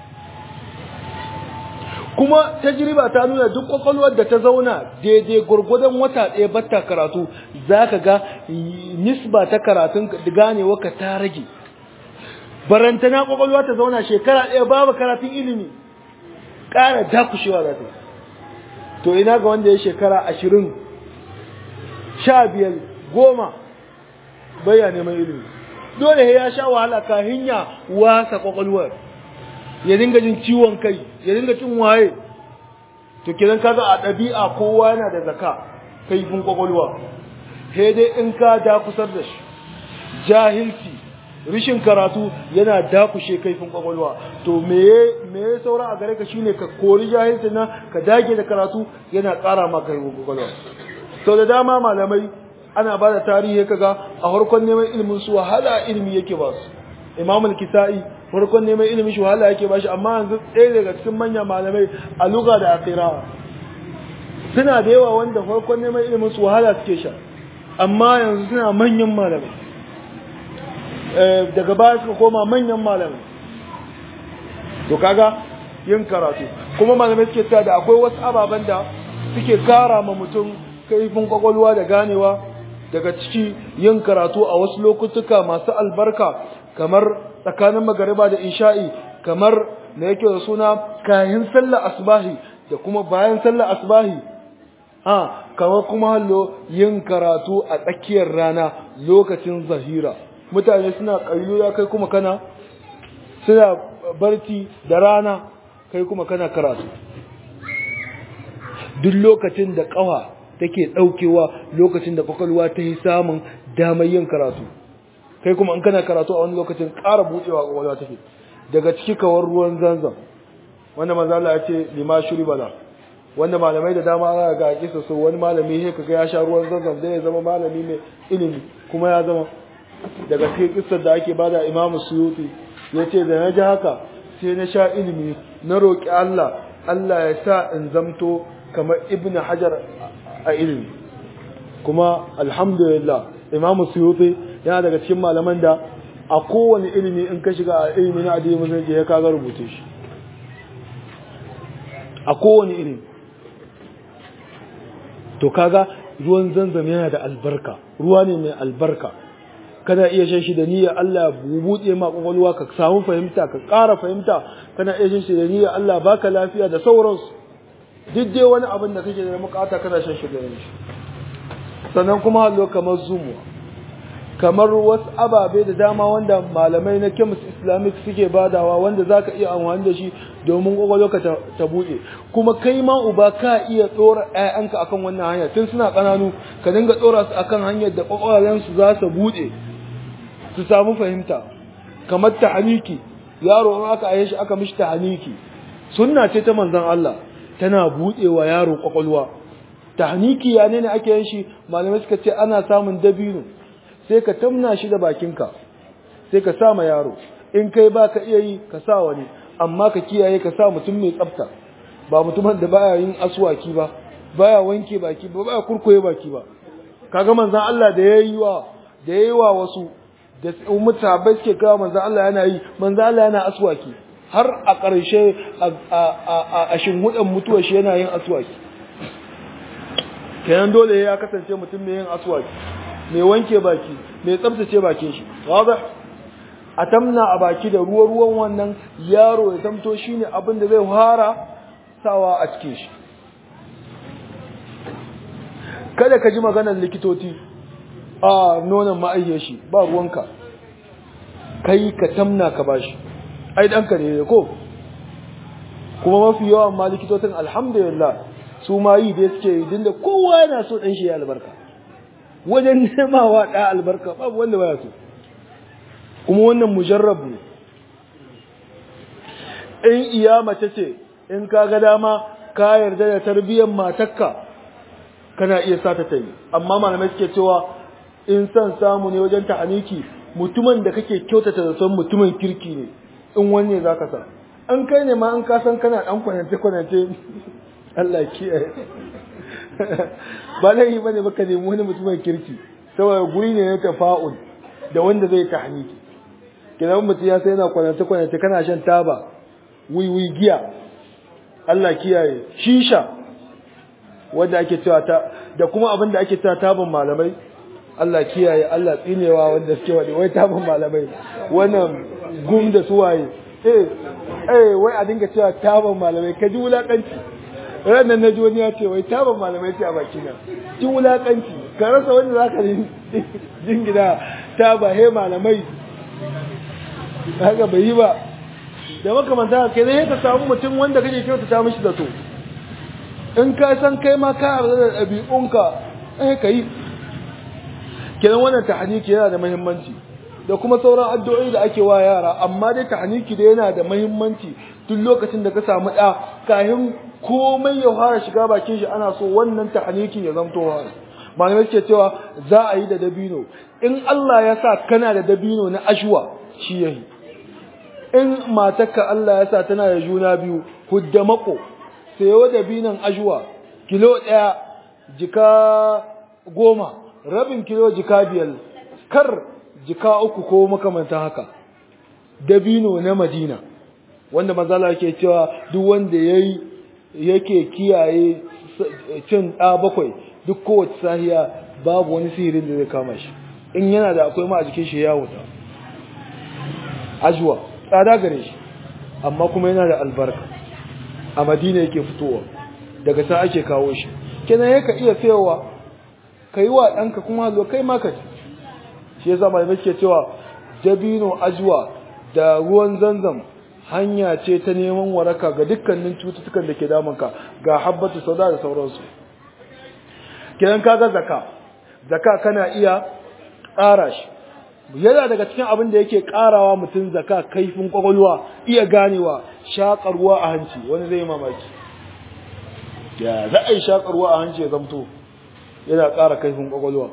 kuma tajriba ta nuna duk kwakwalwar da ta zauna daidai gurgudan wata ɗaya batta karatu za ka ga nisba ta karatun ganewarka ta rage barantana kwakwalwa ta zauna shekara ɗaya babu karatun ilimi ƙara dakushewa za ta yi to ina ga wanda ya shekara ashirin sha biyar goma baya neman ilimi dole ya sha wahala kahin ya wasa kwakwalwar ya dinga jin ciwon kai ya dinga cin waye to kidan kaga a ɗabi'a kowa yana da zaka kaifin kwakwalwa sai dai in ka dakusar da shi jahilci rishin karatu yana dakushe kaifin kwakwalwa to me me ya saura a gare ka shine ka kori jahilci na ka dage da karatu yana ƙara ma kaifin kwakwalwa sau da dama malamai ana ba da tarihi kaga a farkon neman ilimin su wahala ilimi yake ba su imam al-kisa'i farkon neman ilimin shi wahala yake ba shi amma yanzu ɗaya daga cikin manyan malamai a luga da akira suna da yawa wanda farkon neman ilimin su wahala suke sha amma yanzu suna manyan malamai daga baya suka koma manyan malamai to kaga yin karatu kuma malamai suke cewa da akwai wasu ababen da suke kara ma mutum kaifin kwakwalwa da ganewa daga ciki yin karatu a wasu lokutuka masu albarka kamar tsakanin magariba da isha'i kamar da yake da suna kayan sallar asbahi da kuma bayan sallar asbahi ha kamar kuma hallo yin karatu a tsakiyar rana lokacin zahira mutane suna ya kai kuma kana suna barci da rana kai kuma kana karatu duk lokacin da kawa take daukewa lokacin da kwakwalwa ta yi samun damar yin karatu kai kuma in kana karatu a wani lokacin ƙara buɗewa kwakwalwa take daga ciki kawar ruwan zanzan wanda manzo Allah ya ce lima shuri bala wanda malamai da dama za ga kisa so wani malami sai kaga ya sha ruwan zanzan zai ya zama malami mai ilimi kuma ya zama daga cikin kissar da ake bada Imam Suyuti yace da na ji haka sai na sha ilimi na roki Allah Allah ya sa in zamto kamar Ibn Hajar a ilimi kuma alhamdulillah Imam Suyuti yana daga cikin malaman da a kowane ilimi in ka shiga a ilimi na addini musulunci ya kaga rubuce shi a kowane ilimi to kaga ruwan zanzam yana da albarka ruwa ne mai albarka kana iya shan shi da niyyar Allah bubuɗe ma kwakwalwa ka samu fahimta ka ƙara fahimta kana iya shan shi da niyyar Allah baka lafiya da sauransu duk dai wani abin da kake da bukata kana shan shi da shi sannan kuma hallo kamar zumuwa kamar wasu ababe da dama wanda malamai na chemist islamic suke badawa wanda zaka iya amfani da shi domin kwakwalwarka ta buɗe kuma kai ma uba ka iya tsora ƴaƴanka akan wannan hanya tun suna ƙananu ka dinga tsora su akan hanyar da kwakwalwarsu za su buɗe su samu fahimta kamar tahaniki yaro in aka aye shi aka mishi tahaniki sunna ce ta manzon Allah tana buɗewa yaro kwakwalwa tahaniki ya ne ake yin shi malamai suka ce ana samun dabino sai ka tamna shi da bakinka sai ka sa ma yaro in kai ba ka iya yi ka sa wani amma ka kiyaye ka sa mutum mai tsafta ba mutumin da baya yin aswaki ba baya wanke baki ba baya kurkoye baki ba kaga manzon Allah da yayi wa da yayi wa wasu da mutabai suke kawo manzon Allah yana yi manzon Allah yana aswaki har a ƙarshe a shinhudan mutuwar shi yana yin aswaki kenan dole ya kasance mutum mai yin aswaki mai wanke baki mai tsabtace bakin shi wadah a tamna a baki da ruwa ruwan wannan yaro ya zamto shine abin da zai fara sawa a cikin shi kada ka ji maganar likitoci a nonon ma'ayyar shi ba ruwanka kai ka tamna ka bashi ai ɗanka ne ko kuma mafi yawan ma likitocin alhamdulillah su ma yi da suke yi dinda kowa yana so ɗan shi ya albarka wajen nemawa ɗa albarka babu wanda baya so kuma wannan mujarrab ne in iya mace ce in ka ga dama ka yarda da tarbiyyar matakka kana iya sata ta yi amma malamai suke cewa in san samu ne wajen ta'aniki mutumin da kake kyautata da son mutumin kirki ne in wanne za ka sa an kai ne ma an kasan kana dan kwanance-kwanance Allah kiyaye ba laifi ba ne baka nemi wani mutumin kirki saboda guri ne na tafa'ul da wanda zai tahniki kidan mutum ya sai yana kwanance-kwanance kana shan taba wiwi giya Allah kiyaye shisha wanda ake cewa ta da kuma abin da ake cewa taban malamai Allah kiyaye Allah tsinewa wanda suke wani wai taban malamai wannan gum da suwaye eh eh wai a dinga cewa taban malamai ka ji wulakanci ranar na ji wani ya ce wai taban malamai ce a baki na ji wulakanci ka rasa wanda za ka jingina taba he malamai haka bai yi ba da makamanta kai zai ka samu mutum wanda kake kyautata mishi da to in ka san kai ma ka yarda da ɗabi'unka eh ka yi kenan wannan tahniki yana da muhimmanci da kuma sauran addu'o'i da ake wa yara amma dai tahniki da yana da muhimmanci duk lokacin da ka samu ɗa kafin komai ya fara shiga bakin shi ana so wannan tahnikin ya zamto wa malamai suke cewa za a yi da dabino in Allah ya sa kana da dabino na ashwa shi yayi in matarka Allah ya sa tana da juna biyu hudda mako sayo dabinon ashwa kilo ɗaya jika goma rabin kilo jika biyar kar jika uku ko makamanta haka dabino na madina wanda mazala ke cewa duk wanda yayi yake kiyaye cin ɗa bakwai duk kowace sahiya babu wani sihirin da zai kama shi in yana da akwai ma a jikin shi ya wuta ajwa tsada gare shi amma kuma yana da albarka a madina yake fitowa daga ta ake kawo shi kenan yaka iya sayowa ka yi wa ɗanka kuma hallo kai ma ka ci shi yasa malamai ke cewa dabino ajwa da ruwan zanzam hanya ce ta neman waraka ga dukkanin cututtukan da ke damunka ga habbatu sauda da sauransu kidan kaga zaka zaka kana iya ƙara shi yana daga cikin abin da yake ƙarawa mutum zaka kaifin kwakwalwa iya ganewa shaƙarwa a hanci wani zai mamaki ya za a yi shaƙarwa a hanci ya zamto yana ƙara kaifin kwakwalwa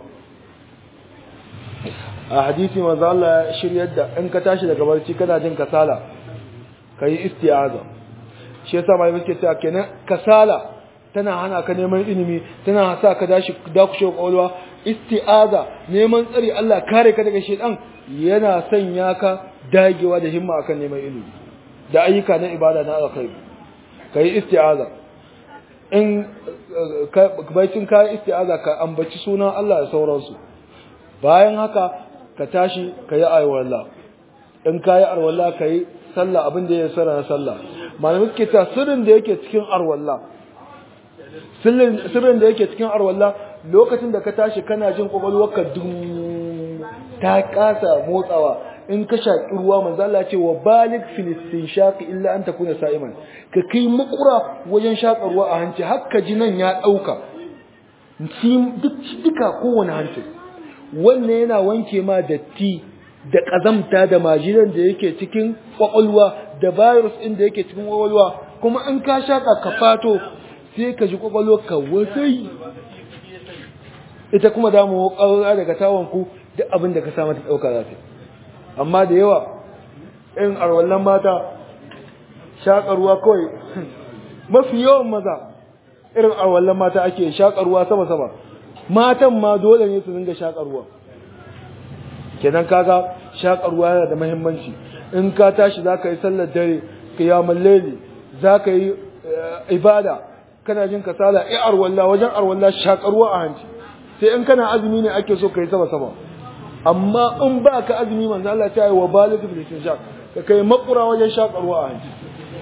a hadisi manzo Allah ya shiryar da in ka tashi daga barci kana jin kasala ka yi isti'aza shi yasa mai muke cewa kenan kasala tana hana ka neman ilimi tana sa ka dashi dakushe kwakwalwa isti'aza neman tsari Allah kare ka daga shedan yana sanya ka dagewa da himma akan neman ilimi da ayyuka na ibada na alkhairi kai isti'aza in baitin ka isti'aza ka ambaci sunan Allah da sauransu bayan haka ka tashi ka yi alwala in ka yi alwala ka yi sallah abin da ya sara na sallah malamai suke ta sirrin da yake cikin arwalla sirrin da yake cikin arwalla lokacin da ka tashi kana jin kwakwalwarka dun ta kasa motsawa in ka shaƙi ruwa manzo Allah ce wa balik filistin shaqi illa an takuna sa'iman ka kai makura wajen shaƙa ruwa a hanci hakka ji nan ya ɗauka duk duka kowane hanci wannan yana wanke ma datti da ƙazamta da majinan da yake cikin ƙwaƙwalwa da virus ɗin da yake cikin ƙwaƙwalwa kuma in ka shaƙa ka fato sai ka ji ƙwaƙwalwa ka wasai ita kuma damu ƙaura daga tawanku duk abin da ka sa mata ɗauka za ta amma da yawa in arwallon mata shaƙarwa kawai mafi yawan maza irin arwallon mata ake shaƙarwa sama-sama matan ma dole ne su dinga shaƙar ruwa kenan kaga shaƙar ruwa yana da muhimmanci in ka tashi za ka yi sallar dare qiyamul layli za ka yi ibada kana jin kasala ai arwalla wajen arwalla shaƙar ruwa a hanci sai in kana azumi ne ake so ka yi sama sama amma in ba ka azumi manzo Allah ta yi wa baligh bil istinshaq ka kai makura wajen shaƙar ruwa a hanci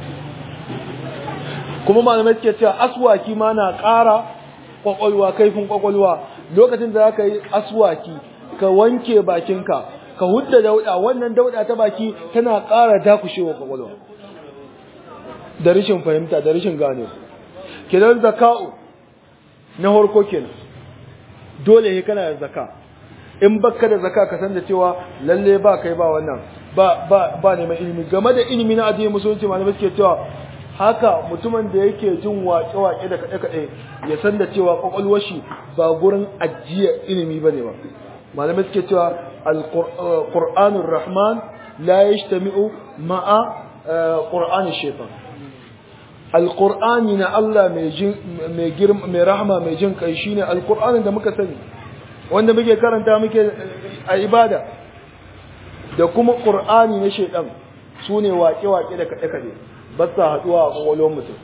kuma malamai suke cewa aswaki ma na ƙara kwakwalwa kaifin kwakwalwa lokacin da zaka yi aswaki ka wanke bakinka ka hudda dauda wannan dauda ta baki tana ƙara dakushewa kwakwalwa da rashin fahimta da rashin gane kenan zaka'u na harko kenan dole ne kana da zaka in baka da zaka ka san da cewa lalle ba kai ba wannan ba ba ba neman ilimi game da ilimi na addinin musulunci malamai suke cewa haka mutumin da yake jin waƙe-waƙe da kaɗe-kaɗe ya san da cewa ƙwaƙwalwar shi ba gurin ajiye ilimi ba ne ba malamai suke cewa alƙur'anun rahman la ya shi ma'a ƙur'anin shefan alƙur'ani na Allah mai rahama mai jin kai shine alƙur'anin da muka sani wanda muke karanta muke a ibada da kuma ƙur'ani na shaidan su ne waƙe-waƙe da kaɗe-kaɗe ba sa haɗuwa a ƙwaƙwalwar mutum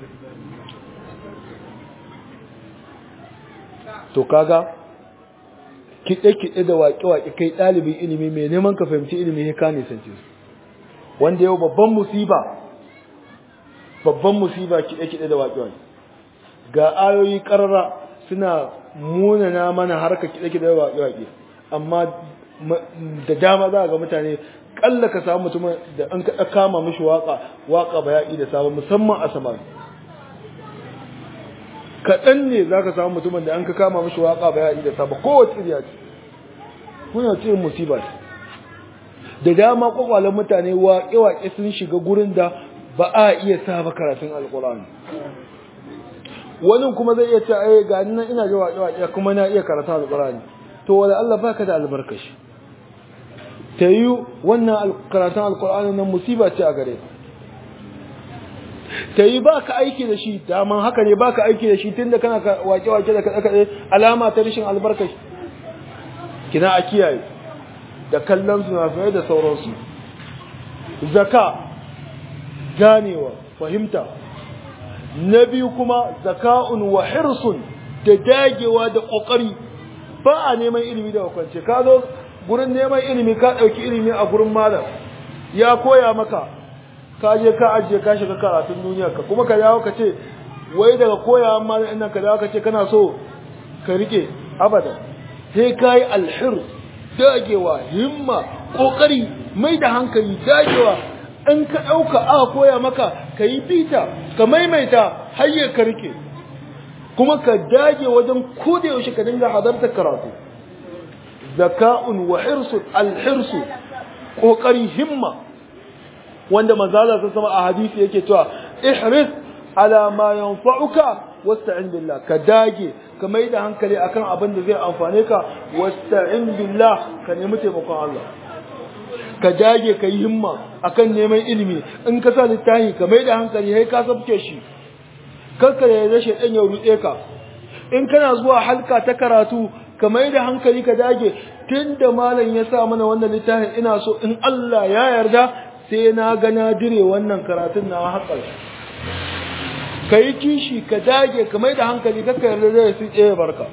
to kaga kiɗe-kiɗe da waƙe-waƙe kai ɗalibin ilimi mai neman ka fahimci ilimi ya ka nisance su wanda yau babban musiba babban musiba kiɗe-kiɗe da waƙe-waƙe ga ayoyi ƙarara suna munana mana harka kiɗe-kiɗe da waƙe-waƙe amma da dama za ga mutane kalla ka samu mutumin da an ka kama mishi waka waka bayani da sabon musamman a samari kaɗan ne za ka samu mutumin da an ka kama mishi waka bayani da sabon kowace iriya ce kuna ce musiba ce da dama kwakwalen mutane waƙe-waƙe sun shiga gurin da ba a iya saba karatun alƙur'ani wani kuma zai iya ce ai ga nan ina ji waƙe-waƙe kuma na iya karatun alƙur'ani to wala Allah baka da albarkashi ta yi wannan karatun alkur'ani nan musiba ce a gare ta yi ba ka aiki da shi daman haka ne ba ka aiki da shi tun da kana wake-wake da kaɗe-kaɗe alama ta rashin albarka kina a kiyaye da kallon sunafirai da sauransu zaka ganewa fahimta na biyu kuma zaka'un wa hirsun da dagewa da ƙoƙari ba a neman ilimi da kwance ka zo gurin neman ilimi ka ɗauki ilimi a gurin malam ya koya maka ka je ka ajiye ka shiga karatun duniya ka kuma ka dawo ka ce wai daga koya malam ɗin ka dawo ka ce kana so ka rike abada sai ka yi alhir dagewa himma ƙoƙari mai da hankali dagewa in ka ɗauka aka koya maka ka yi bita ka maimaita har ka rike kuma ka dage wajen koda yaushe ka dinga hadarta karatu zaka'un wa hirsu alhirsu kokari himma wanda manzala ta sama a hadisi yake cewa ihris ala ma yanfa'uka wasta'in billah ka dage ka mai da hankali akan abin da zai amfane ka wasta'in billah ka nemi taimakon Allah ka dage ka yi himma akan neman ilimi in ka sa littafi ka mai da hankali sai ka sabke shi karka da rashin ɗan ya ruɗe ka in kana zuwa halka ta karatu ka mai da hankali ka dage tun da malam ya sa mana wannan littafin ina so in Allah ya yarda sai na ga na dire wannan karatun na haƙar ka yi kishi ka dage ka mai da hankali ka ka yarda zai su tsaye barka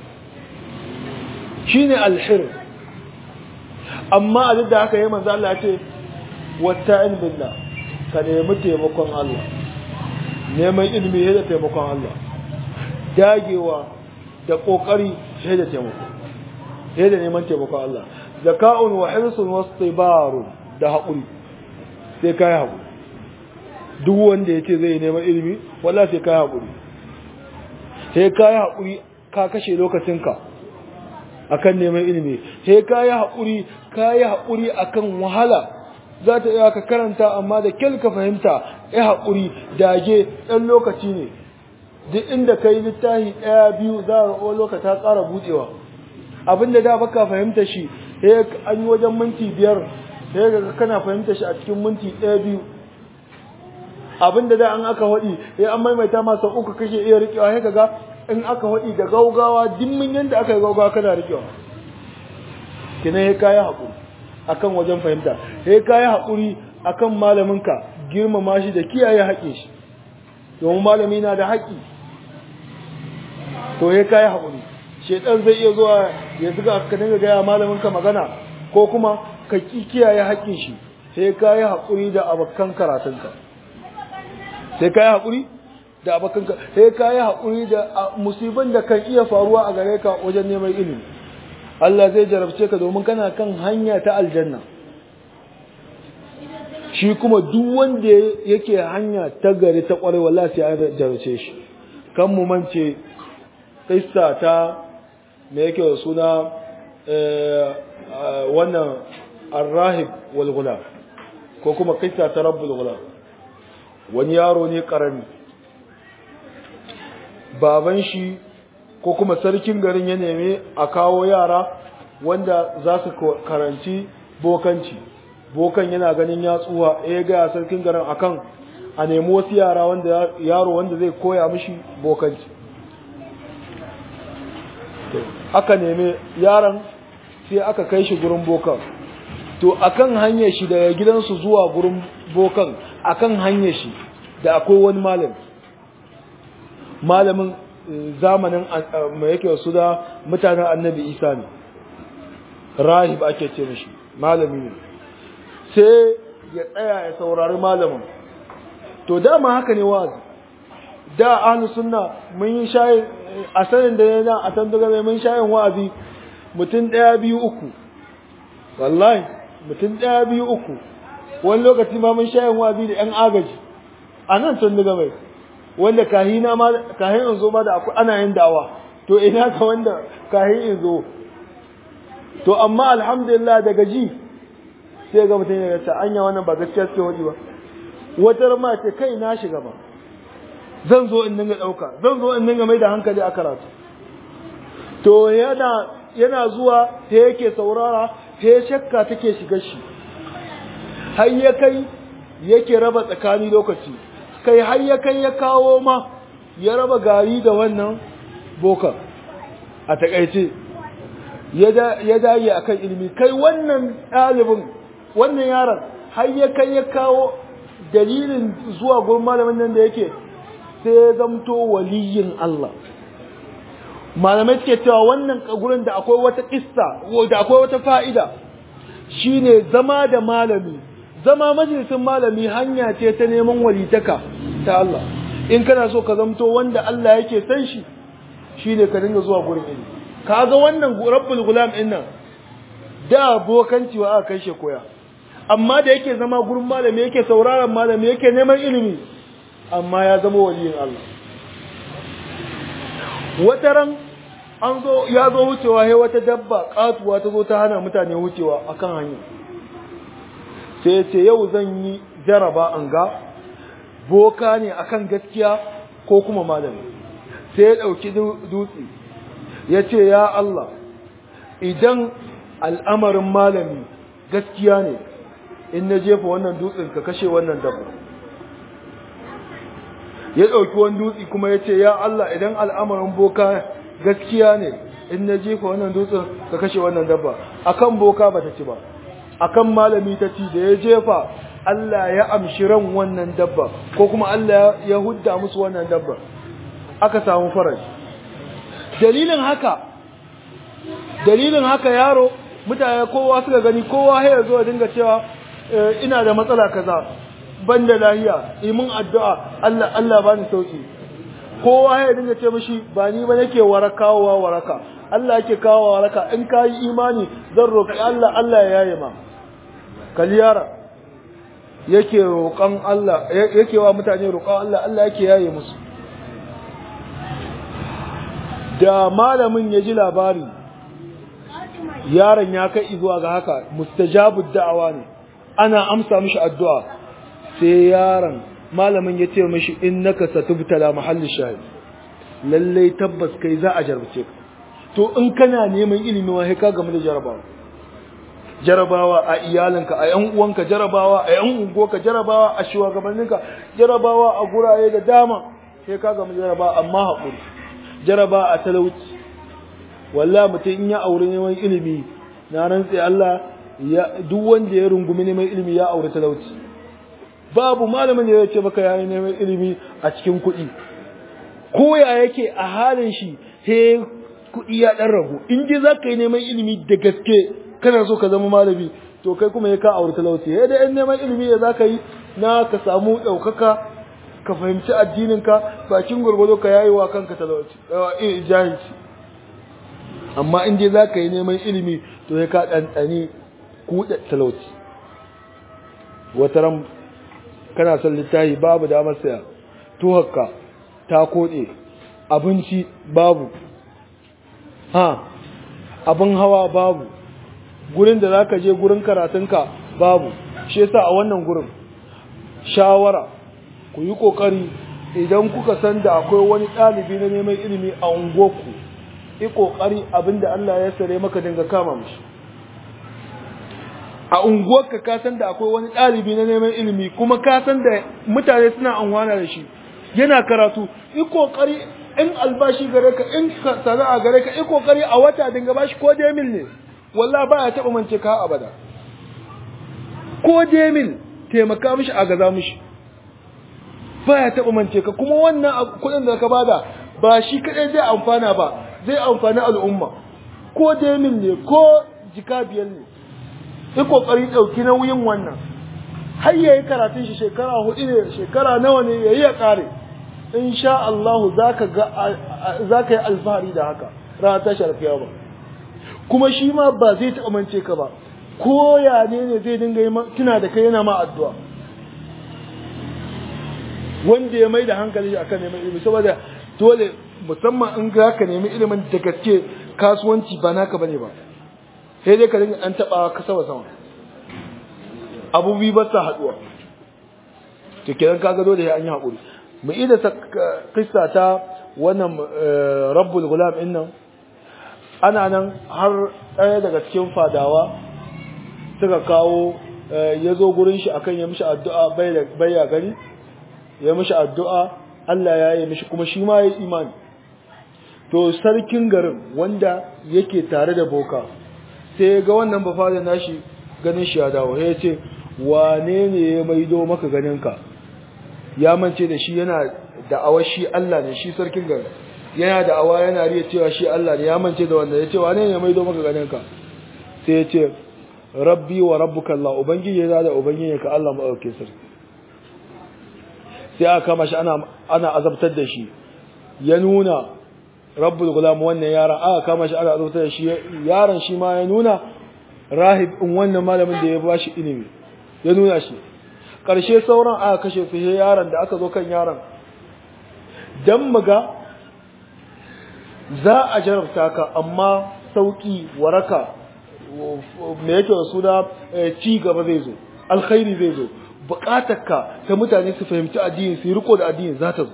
shine alhir amma a duk da haka yi manzo Allah ya ce wasta'in billah ka nemi taimakon Allah neman ilimi da taimakon Allah dagewa da kokari sai da taimako sai da neman taimakon Allah zaka'un wa hirsun wastibarun da haƙuri sai kai haƙuri duk wanda yace zai neman ilimi wallahi sai kai haƙuri sai kai haƙuri ka kashe lokacinka akan neman ilimi sai kai haƙuri kai haƙuri akan wahala za ta iya ka karanta amma da kyal ka fahimta ya haƙuri dage ɗan lokaci ne duk inda ka yi littafi ɗaya biyu za a ga lokaci ta ƙara buɗewa abinda da baka fahimta shi sai an yi wajen minti biyar sai ga kana fahimta shi a cikin minti ɗaya biyu abinda da an aka waɗi sai an maimaita masa uku kake iya riƙewa sai kaga in aka haɗi da gaugawa dimmin yadda aka yi gaugawa kana rikewa kina ya kayi haƙuri akan wajen fahimta ya kayi haƙuri akan malaminka girmama shi da kiyaye haƙe shi domin malami na da haƙi to ya kayi haƙuri shedan zai iya zuwa ya zuga ka dinga gaya malaminka magana ko kuma ka kiyaye haƙin shi sai kayi haƙuri da abokan karatunka sai kayi haƙuri da abokanka sai kayi haƙuri da musibin da kan iya faruwa a gare ka wajen neman ilimi Allah zai jarabce ka domin kana kan hanya ta aljanna shi kuma duk wanda yake hanya ta gari ta ƙwarai wallahi sai an jarabce shi kan mu mance kissa ta me yake da suna wannan arrahib wal gulam ko kuma kissa ta rabbul gulam wani yaro ne karami baban shi ko kuma sarkin garin ya neme a kawo yara wanda za su karanci bokanci bokan yana ganin ya tsuwa ya gaya sarkin garin akan a nemi wasu yara wanda yaro wanda zai koya mishi bokanci aka neme yaron sai aka kai shi gurin bokan to akan hanyar shi daga gidansu zuwa gurin bokan akan hanyar shi da akwai wani malami malamin zamanin mai yake su da mutanen annabi isa ne rahib ake ce mishi malami ne sai ya tsaya ya saurari malamin to dama haka ne wazi da ahlu sunna mun yi shayin a sanin da yana a tanduga mai mun shayin wa'azi mutum ɗaya biyu uku wallahi mutum ɗaya biyu uku wani lokaci ma mun shayin wa'azi da ‘yan agaji a nan tanduga mai wanda kahina ma kahin in zo ma da akwai ana yin dawa to ina ka wanda kahin in zo to amma alhamdulillah daga ji sai ga mutum ya ta anya wannan ba gaskiya suke wadi ba wata ma ce kai na shiga ba zan zo in dinga dauka zan zo in dinga mai da hankali a karatu to yana yana zuwa ta yake saurara ta shakka take shiga shi har ya kai yake raba tsakani lokaci kai har ya kai ya kawo ma ya raba gari da wannan bokan a takaice ya dage akan ilimi kai wannan ɗalibin wannan yaron har ya kai ya kawo dalilin zuwa gurin malamin nan da yake sai ya zamto waliyin Allah malamai suke cewa wannan gurin da akwai wata kissa da akwai wata fa'ida shine zama da malami zama majalisin malami hanya ce ta neman walitaka ta Allah in kana so ka zamto wanda Allah yake san shi shine ka dinga zuwa gurin ilimi kaga wannan rabbul gulam din nan da bokanci wa aka kai shi koya amma da yake zama gurin malami yake sauraron malami yake neman ilimi amma ya zama waliyin Allah wataran an zo ya zo wucewa sai wata dabba katuwa ta zo ta hana mutane wucewa akan hanya sai ya ce yau zan yi jaraba an ga boka ne akan gaskiya ko kuma malami sai ya ɗauki dutse ya ce ya Allah idan al'amarin malami gaskiya ne in na jefa wannan dutsen ka kashe wannan dabba ya ɗauki wani dutse kuma ya ce ya Allah idan al'amarin boka gaskiya ne in na jefa wannan dutsen ka kashe wannan dabba akan boka ba ta ci ba akan malami ta ci da ya jefa Allah ya amshi ran wannan dabba ko kuma Allah ya hudda musu wannan dabba aka samu faraji dalilin haka dalilin haka yaro mutane kowa suka gani kowa ya zo ya dinga cewa ina da matsala kaza ban da lahiya imin addu'a Allah Allah bani sauki kowa ya dinga ce mishi ba ni ba nake warakawa waraka Allah yake kawo waraka in ka yi imani zan roƙi Allah Allah ya yaye ma kaliyara yake roƙon Allah yake wa mutane roƙon Allah Allah yake yaye musu da malamin ya ji labari yaron ya kai zuwa ga haka mustajabu da'awa ne ana amsa mishi addu'a sai yaron malamin ya ce mishi innaka satubtala mahalli shahid lalle tabbas kai za a jarbace ka to in kana neman ilimi wa ka game da jarabawa jarabawa a iyalinka a yan uwanka jarabawa a yan unguwarka jarabawa a shugabanninka jarabawa a guraye da dama sai ka game da jarabawa amma haƙuri jaraba a talauci wallahi mutum in ya aure neman ilimi na rantse Allah ya duk wanda ya rungumi neman ilimi ya aure talauci babu malamin da ya ce maka yayi neman ilimi a cikin kuɗi ko ya yake a halin shi sai kuɗi ya ɗan ragu in dai za ka yi neman ilimi da gaske kana so ka zama malami to kai kuma ya ka aure talauci ya da yan neman ilimi ya za ka yi na ka samu ɗaukaka ka fahimci addininka bakin gwargwado ka yayi wa kanka talauci jahilci amma in dai za ka yi neman ilimi to ya ka ɗanɗani kuɗa talauci wata ran kana son littafi babu damar saya tuhakka ta koɗe abinci babu ha abin hawa babu gurin da za ka je gurin karatunka babu shi yasa a wannan gurin shawara ku yi ƙoƙari idan kuka san da akwai wani ɗalibi na neman ilimi a unguwarku yi ƙoƙari abinda Allah ya sare maka dinga kama mishi a unguwarka ka san da akwai wani ɗalibi na neman ilimi kuma ka san da mutane suna anwana da shi yana karatu yi ƙoƙari in albashi gare ka in sana'a gare ka yi ƙoƙari a wata dinga bashi ko demil ne wallah ba ya taɓa mance ka abada ko demil taimaka mishi a gaza mishi ba ya taɓa mance ka kuma wannan kuɗin da ka bada ba shi kaɗai zai amfana ba zai amfani al'umma ko demil ne ko jika biyar ne yi kokari ɗauki nauyin wannan har yayi karatun shi shekara hudu ne shekara nawa ne yayi ya kare insha Allah zaka ga zaka yi alfahari da haka ranar tashi alkiyama kuma shi ma ba zai taɓa mance ka ba ko ya ne ne zai dinga yi tuna da kai yana ma addu'a wanda ya mai da hankali akan neman ilimi saboda dole musamman in ga ka nemi ilimin da gaske kasuwanci ba naka bane ba sai dai ka dinga an taba ka sama sama abubuwa ba sa haduwa to kenan kaga dole sai an yi hakuri mu ida ta kissa ta wannan rabbul gulam din nan ana nan har ɗaya daga cikin fadawa suka kawo ya zo gurin shi akan ya mishi addu'a bai ya gari ya mishi addu'a Allah ya yi mishi kuma shi ma ya yi imani to sarkin garin wanda yake tare da boka sai ga wannan bafada nashi ganin shi ya dawo ya ce wane ne ya maido maka ganinka ya mance da shi yana da'awar shi Allah ne shi sarkin garin yana da'awa yana riya cewa shi Allah ne ya mance da wanda ya ce wane ne ya maido maka ganinka sai ya ce rabbi wa rabbuka Allah ubangiji ya da ubangiji ka Allah mu dauke sarki sai aka kama shi ana ana azabtar da shi ya nuna rabbul gulam wannan yaron aka kama shi aka azabtar da shi yaron shi ma ya nuna rahib in wannan malamin da ya bashi ilimi ya nuna shi karshe sauran aka kashe su he yaron da aka zo kan yaron dan muga za a jarabta ka amma sauki waraka me yake da suna ci gaba zai zo alkhairi zai zo bukatarka ta mutane su fahimci addini su yi riko da addini za ta zo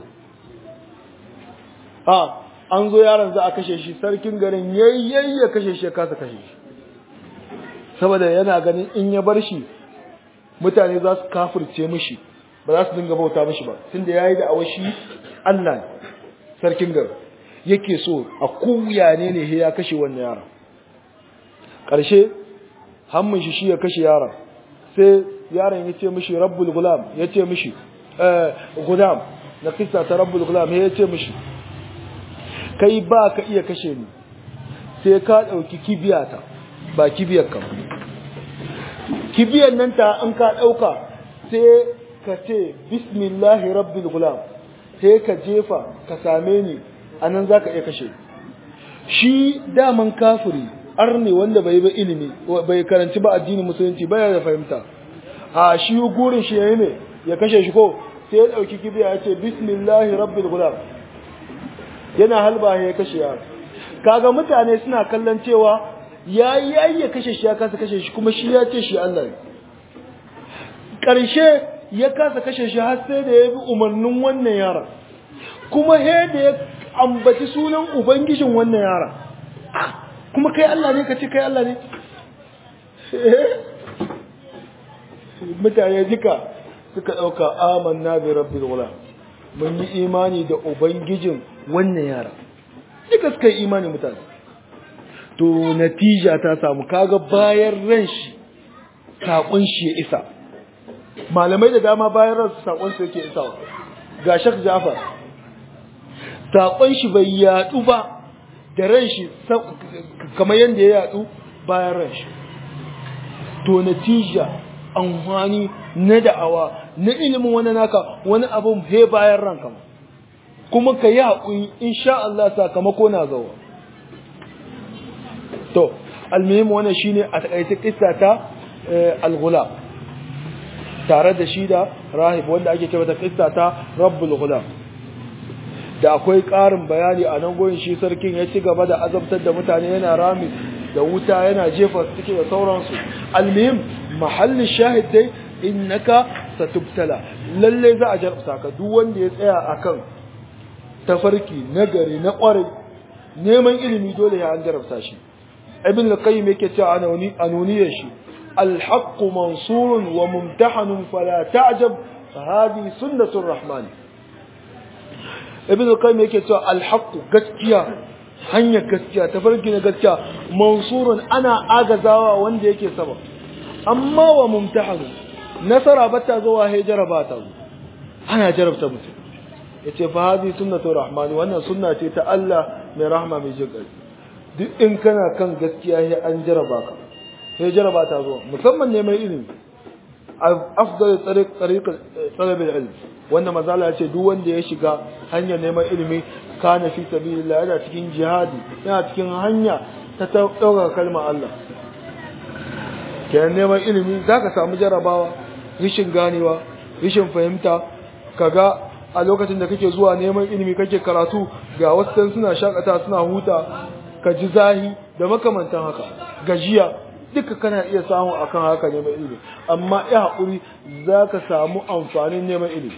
a an zo yaron za a kashe shi sarkin garin yayyayi ya kashe shi ya kasa kashe shi saboda yana ganin in ya bar shi mutane za su kafirce mishi ba za su dinga bauta mishi ba tunda yayi da awashi Allah sarkin garin yake so a kuya ne ne ya kashe wannan yaron ƙarshe hammin shi shi ya kashe yaron sai yaron ya ce mishi rabbul gulam ya ce mishi gulam na kisa ta rabbul gulam ya ce mishi kai ba ka iya kashe ni sai ka ɗauki kibiyata ba kibiyar ka kibiyar nan ta in ka ɗauka sai ka ce bismillahi rabbil gulam sai ka jefa ka same ni a nan za ka iya kashe shi daman kafiri arne wanda bai ba ilimi bai karanci ba addinin musulunci baya da fahimta a shi gurin shi yayi ne ya kashe shi ko sai ya dauki kibiya ya ce bismillahi rabbil gulam yana halba ya kashe ya kaga mutane suna kallon cewa yayi yayi ya kashe shi ya kasa kashe shi kuma shi ya ce shi Allah ne karshe ya kasa kashe shi har sai da ya bi umarnin wannan yaron kuma he da ya ambaci sunan ubangijin wannan yaron kuma kai Allah ne ka ce kai Allah ne mutane duka suka ɗauka amanna bi rabbil gulam mun yi imani da ubangijin wannan yara duka suka yi imani mutane to natija ta samu kaga bayan ran shi saƙon shi ya isa malamai da dama bayan ran saƙon su yake isawa ga shak jafar saƙon shi bai yaɗu ba da ran shi kamar yadda ya yaɗu bayan ran shi to natija amfani na da'awa na ilimin wani naka wani abun he bayan ranka kuma ka yi haƙuri insha Allah sakamako na zawa to almuhim wannan shine a takaice kissa ta al-ghulam tare da shi da rahib wanda ake cewa ta kissa ta rabbul ghulam da akwai ƙarin bayani a nan goyin shi sarkin ya ci gaba da azabtar da mutane yana rami da wuta yana jefa suke da sauransu almuhim mahallin shahid dai innaka satubtala lalle za a jarabta ka duk wanda ya tsaya akan tafarki nagari na kwarai neman ilimi dole ya an jarabta shi ibn al-qayyim yake cewa anoni anoniyar shi al-haqq mansurun wa mumtahanun fala ta'jab fa hadi sunnatur rahman ibn al-qayyim yake cewa al-haqq gaskiya hanyar gaskiya tafarki na gaskiya mansurun ana agazawa wanda yake sama amma wa mumtahanun nasara bata zuwa he jaraba ta ana jarabta mutum yace fa hadi sunnatu rahman wannan sunna ce ta Allah mai rahma mai jinkai duk in kana kan gaskiya he an jaraba ka he jaraba ta zuwa musamman ne mai ilimi afdal tariq tariq talab ilm wannan mazala yace duk wanda ya shiga hanyar neman ilimi kana fi sabilillah yana cikin jihadi yana cikin hanya ta dauka kalmar Allah kenan neman ilimi zaka samu jarabawa rishin ganewa rishin fahimta kaga a lokacin da kake zuwa neman ilimi kake karatu ga wasu suna shakata suna huta ka ji zahi da makamantan haka gajiya duka kana iya samu akan haka neman ilimi amma ya haƙuri za ka samu amfanin neman ilimi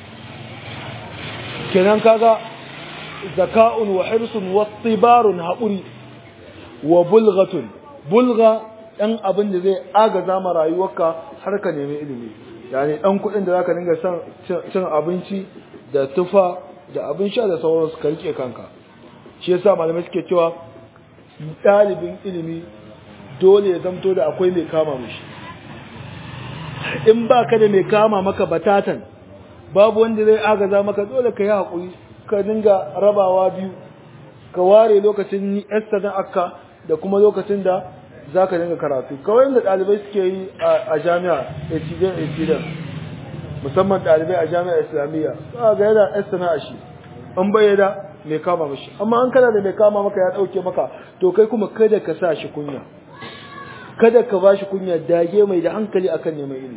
kenan kaga zaka'un wa hirsun wa tibarun haƙuri wa bulghatun bulga ɗan abin da zai agaza ma rayuwarka har ka nemi ilimi yani ɗan kuɗin da za ka dinga cin abinci da tufa da abin sha da sauransu ka rike kanka shi yasa malamai suke cewa ɗalibin ilimi dole ya zamto da akwai mai kama mishi in ba ka da mai kama maka batatan babu wanda zai agaza maka dole ka yi haƙuri ka dinga rabawa biyu ka ware lokacin yasta na akka da kuma lokacin da za ka dinga karatu kawai da ɗalibai suke yi a jami'a etidan musamman ɗalibai a jami'a islamiyya za ga yana yasta na ashi an bayyana mai kama mashi amma an kana da mai kama maka ya ɗauke maka to kai kuma kada ka sa shi kunya kada ka ba shi kunya dage mai da hankali akan neman ilimi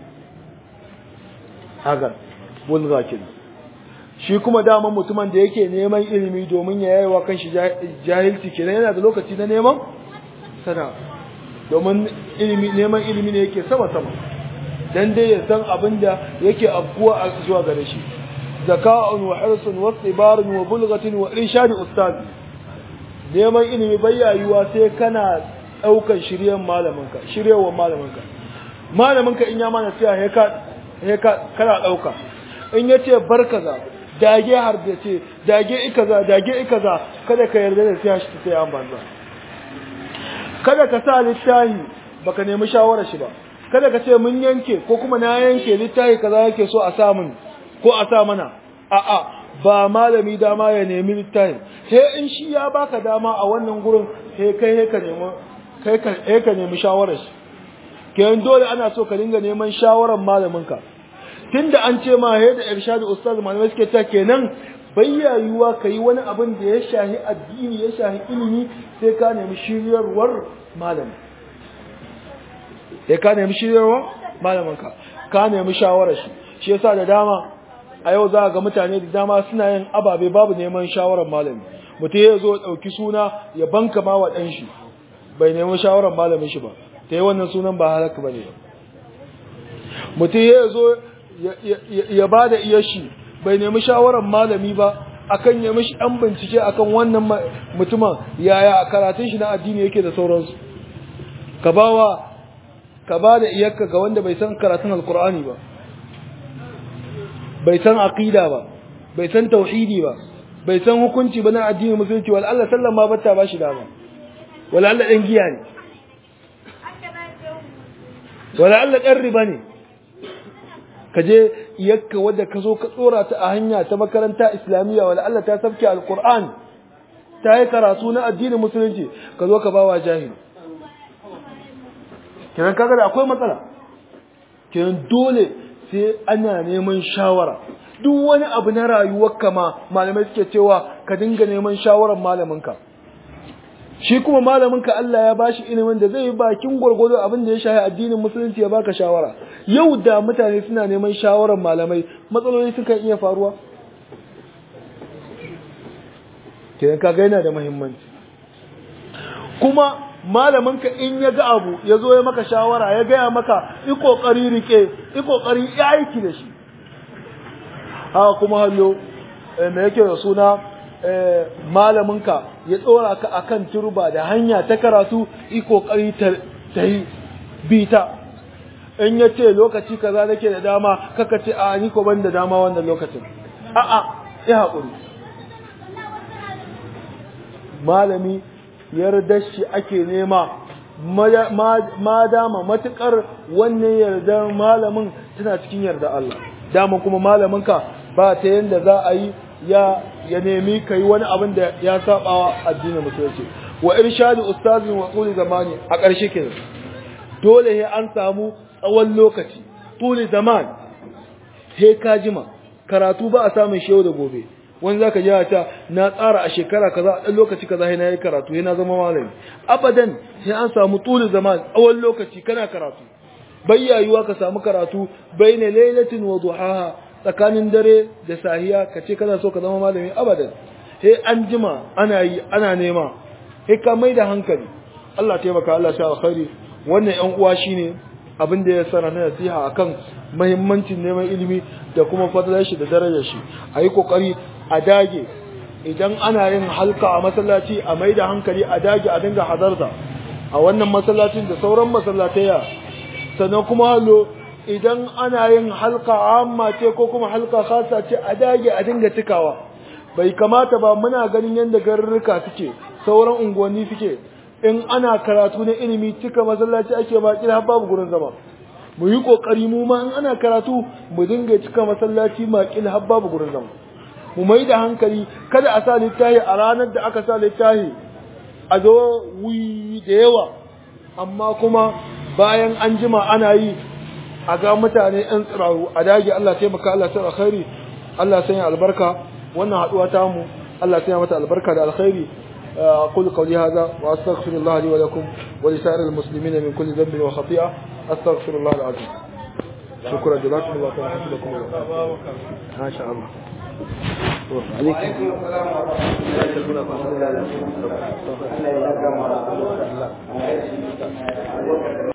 haka bulga kenan shi kuma daman mutumin da yake neman ilimi domin ya yayi wa kanshi jahilci kenan yana da lokaci na neman sana domin ilimi neman ilimi ne yake sama sama dan dai ya san abin da yake afkuwa a zuwa gare shi zaka'un wa hirsun wa tsibarun wa bulghatin wa irshad ustad neman ilimi bayyayuwa sai kana daukar shiryen malaminka shiryewar malaminka malaminka in ya mana cewa he ka he ka kana dauka in yace barkaza dage har da ce dage ikaza dage ikaza kada ka yarda da sai shi sai an banza kada ka sa littahi baka nemi shawara shi ba kada ka ce mun yanke ko kuma na yanke littahi kaza yake so a sa mun ko a sa mana a'a ba malami dama ya nemi littahi sai in shi ya baka dama a wannan gurin sai kai sai ka nemi kai ka sai ka nemi shawarar shi kenan dole ana so ka dinga neman shawarar malamin ka tunda an ce ma da irshadu ustaz malamai suke ta kenan bayyayuwa ka yi wani abin da ya shahi addini ya shahi ilimi sai ka nemi shiryarwar malami sai ka nemi shiryarwar malaminka ka nemi shawarar shi shi yasa da dama a yau za ga mutane da dama suna yin ababe babu neman shawarar malami mutum ya zo ɗauki suna ya banka ma wa ɗan shi bai nemi shawarar malamin shi ba ta yi wannan sunan ba halaka ba ne mutum ya zo ya ba da iya shi bai nemi shawarar malami ba akan ya mishi ɗan bincike akan wannan mutumin yaya karatun shi na addini yake da sauransu ka bawa ka ba da iyakka ga wanda bai san karatun alkur'ani ba bai san aqida ba bai san tauhidi ba bai san hukunci ba na addinin musulunci wal Allah sallan ma bata ba shi dama wal Allah dan giya ne wal Allah dan riba ne ka je yakka wadda ka zo ka tsora ta a hanya ta makaranta islamiyya wal Allah ta sabke alquran ta yi karatu na addinin musulunci ka zo ka bawa jahili kenan kaga da akwai matsala kenan dole sai ana neman shawara duk wani abu na rayuwar kama malamai suke cewa ka dinga neman shawarar malaminka shi kuma malaminka Allah ya bashi ilimin da zai yi bakin gwargwado abin da ya shahi addinin musulunci ya baka shawara yau da mutane suna neman shawarar malamai matsaloli sukan iya faruwa kenan kaga yana da muhimmanci kuma malaminka in ya ga abu ya zo ya maka shawara ya gaya maka yi kokari rike yi kokari ya aiki da shi haka kuma hallo me yake da suna malaminka ya tsora ka akan turba da hanya ta karatu yi kokari ta yi bita in ya ce lokaci kaza nake da dama kaka ce a ni ko ban da dama wannan lokacin a'a ya haƙuri malami yardar shi ake nema ma dama matukar wannan yardar malamin tana cikin yarda Allah dama kuma malaminka ba ta yanda za a yi ya ya nemi kai wani abin da ya sabawa addinin musulunci wa irshadu ustazin wa quli zamani a ƙarshe kenan dole he an samu tsawon lokaci tuli zaman he ka jima karatu ba a samun shehu da gobe wani zaka ji ta na tsara a shekara kaza a dan lokaci kaza sai na yi karatu sai na zama malami abadan sai an samu tuli zaman tsawon lokaci kana karatu bayyayuwa ka samu karatu baina lailatin wa duhaha tsakanin dare da sahiya ka ce kana so ka zama malami abadan sai an jima ana yi ana nema sai ka mai da hankali Allah taimaka Allah sha alkhairi wannan yan uwa shine abin da ya sana na nasiha akan muhimmancin neman ilimi da kuma fadalar shi da darajar shi ayi kokari a dage idan ana yin halka a masallaci a mai da hankali a dage a dinga hadarta a wannan masallacin da sauran masallataya sannan kuma hallo idan ana yin halka amma ce ko kuma halka khasa ce a dage a dinga cikawa bai kamata ba muna ganin yadda garurruka suke sauran unguwanni suke in ana karatu na ilimi cika masallaci ake ba kila babu gurin zama mu yi kokari mu ma in ana karatu mu dinga cika masallaci ma kila babu gurin zama mu mai da hankali kada a sa littahi a ranar da aka sa littahi a zo wuyi da yawa amma kuma bayan an jima ana yi a ga mutane yan tsiraru a dage Allah taimaka Allah sai alkhairi Allah sanya albarka wannan haduwa ta mu Allah sanya mata albarka da alkhairi أقول قولي هذا وأستغفر الله لي ولكم ولسائر المسلمين من كل ذنب وخطيئة أستغفر الله العظيم شكرا جزاكم الله خيرا حفظكم الله ما شاء الله عليكم السلام ورحمة الله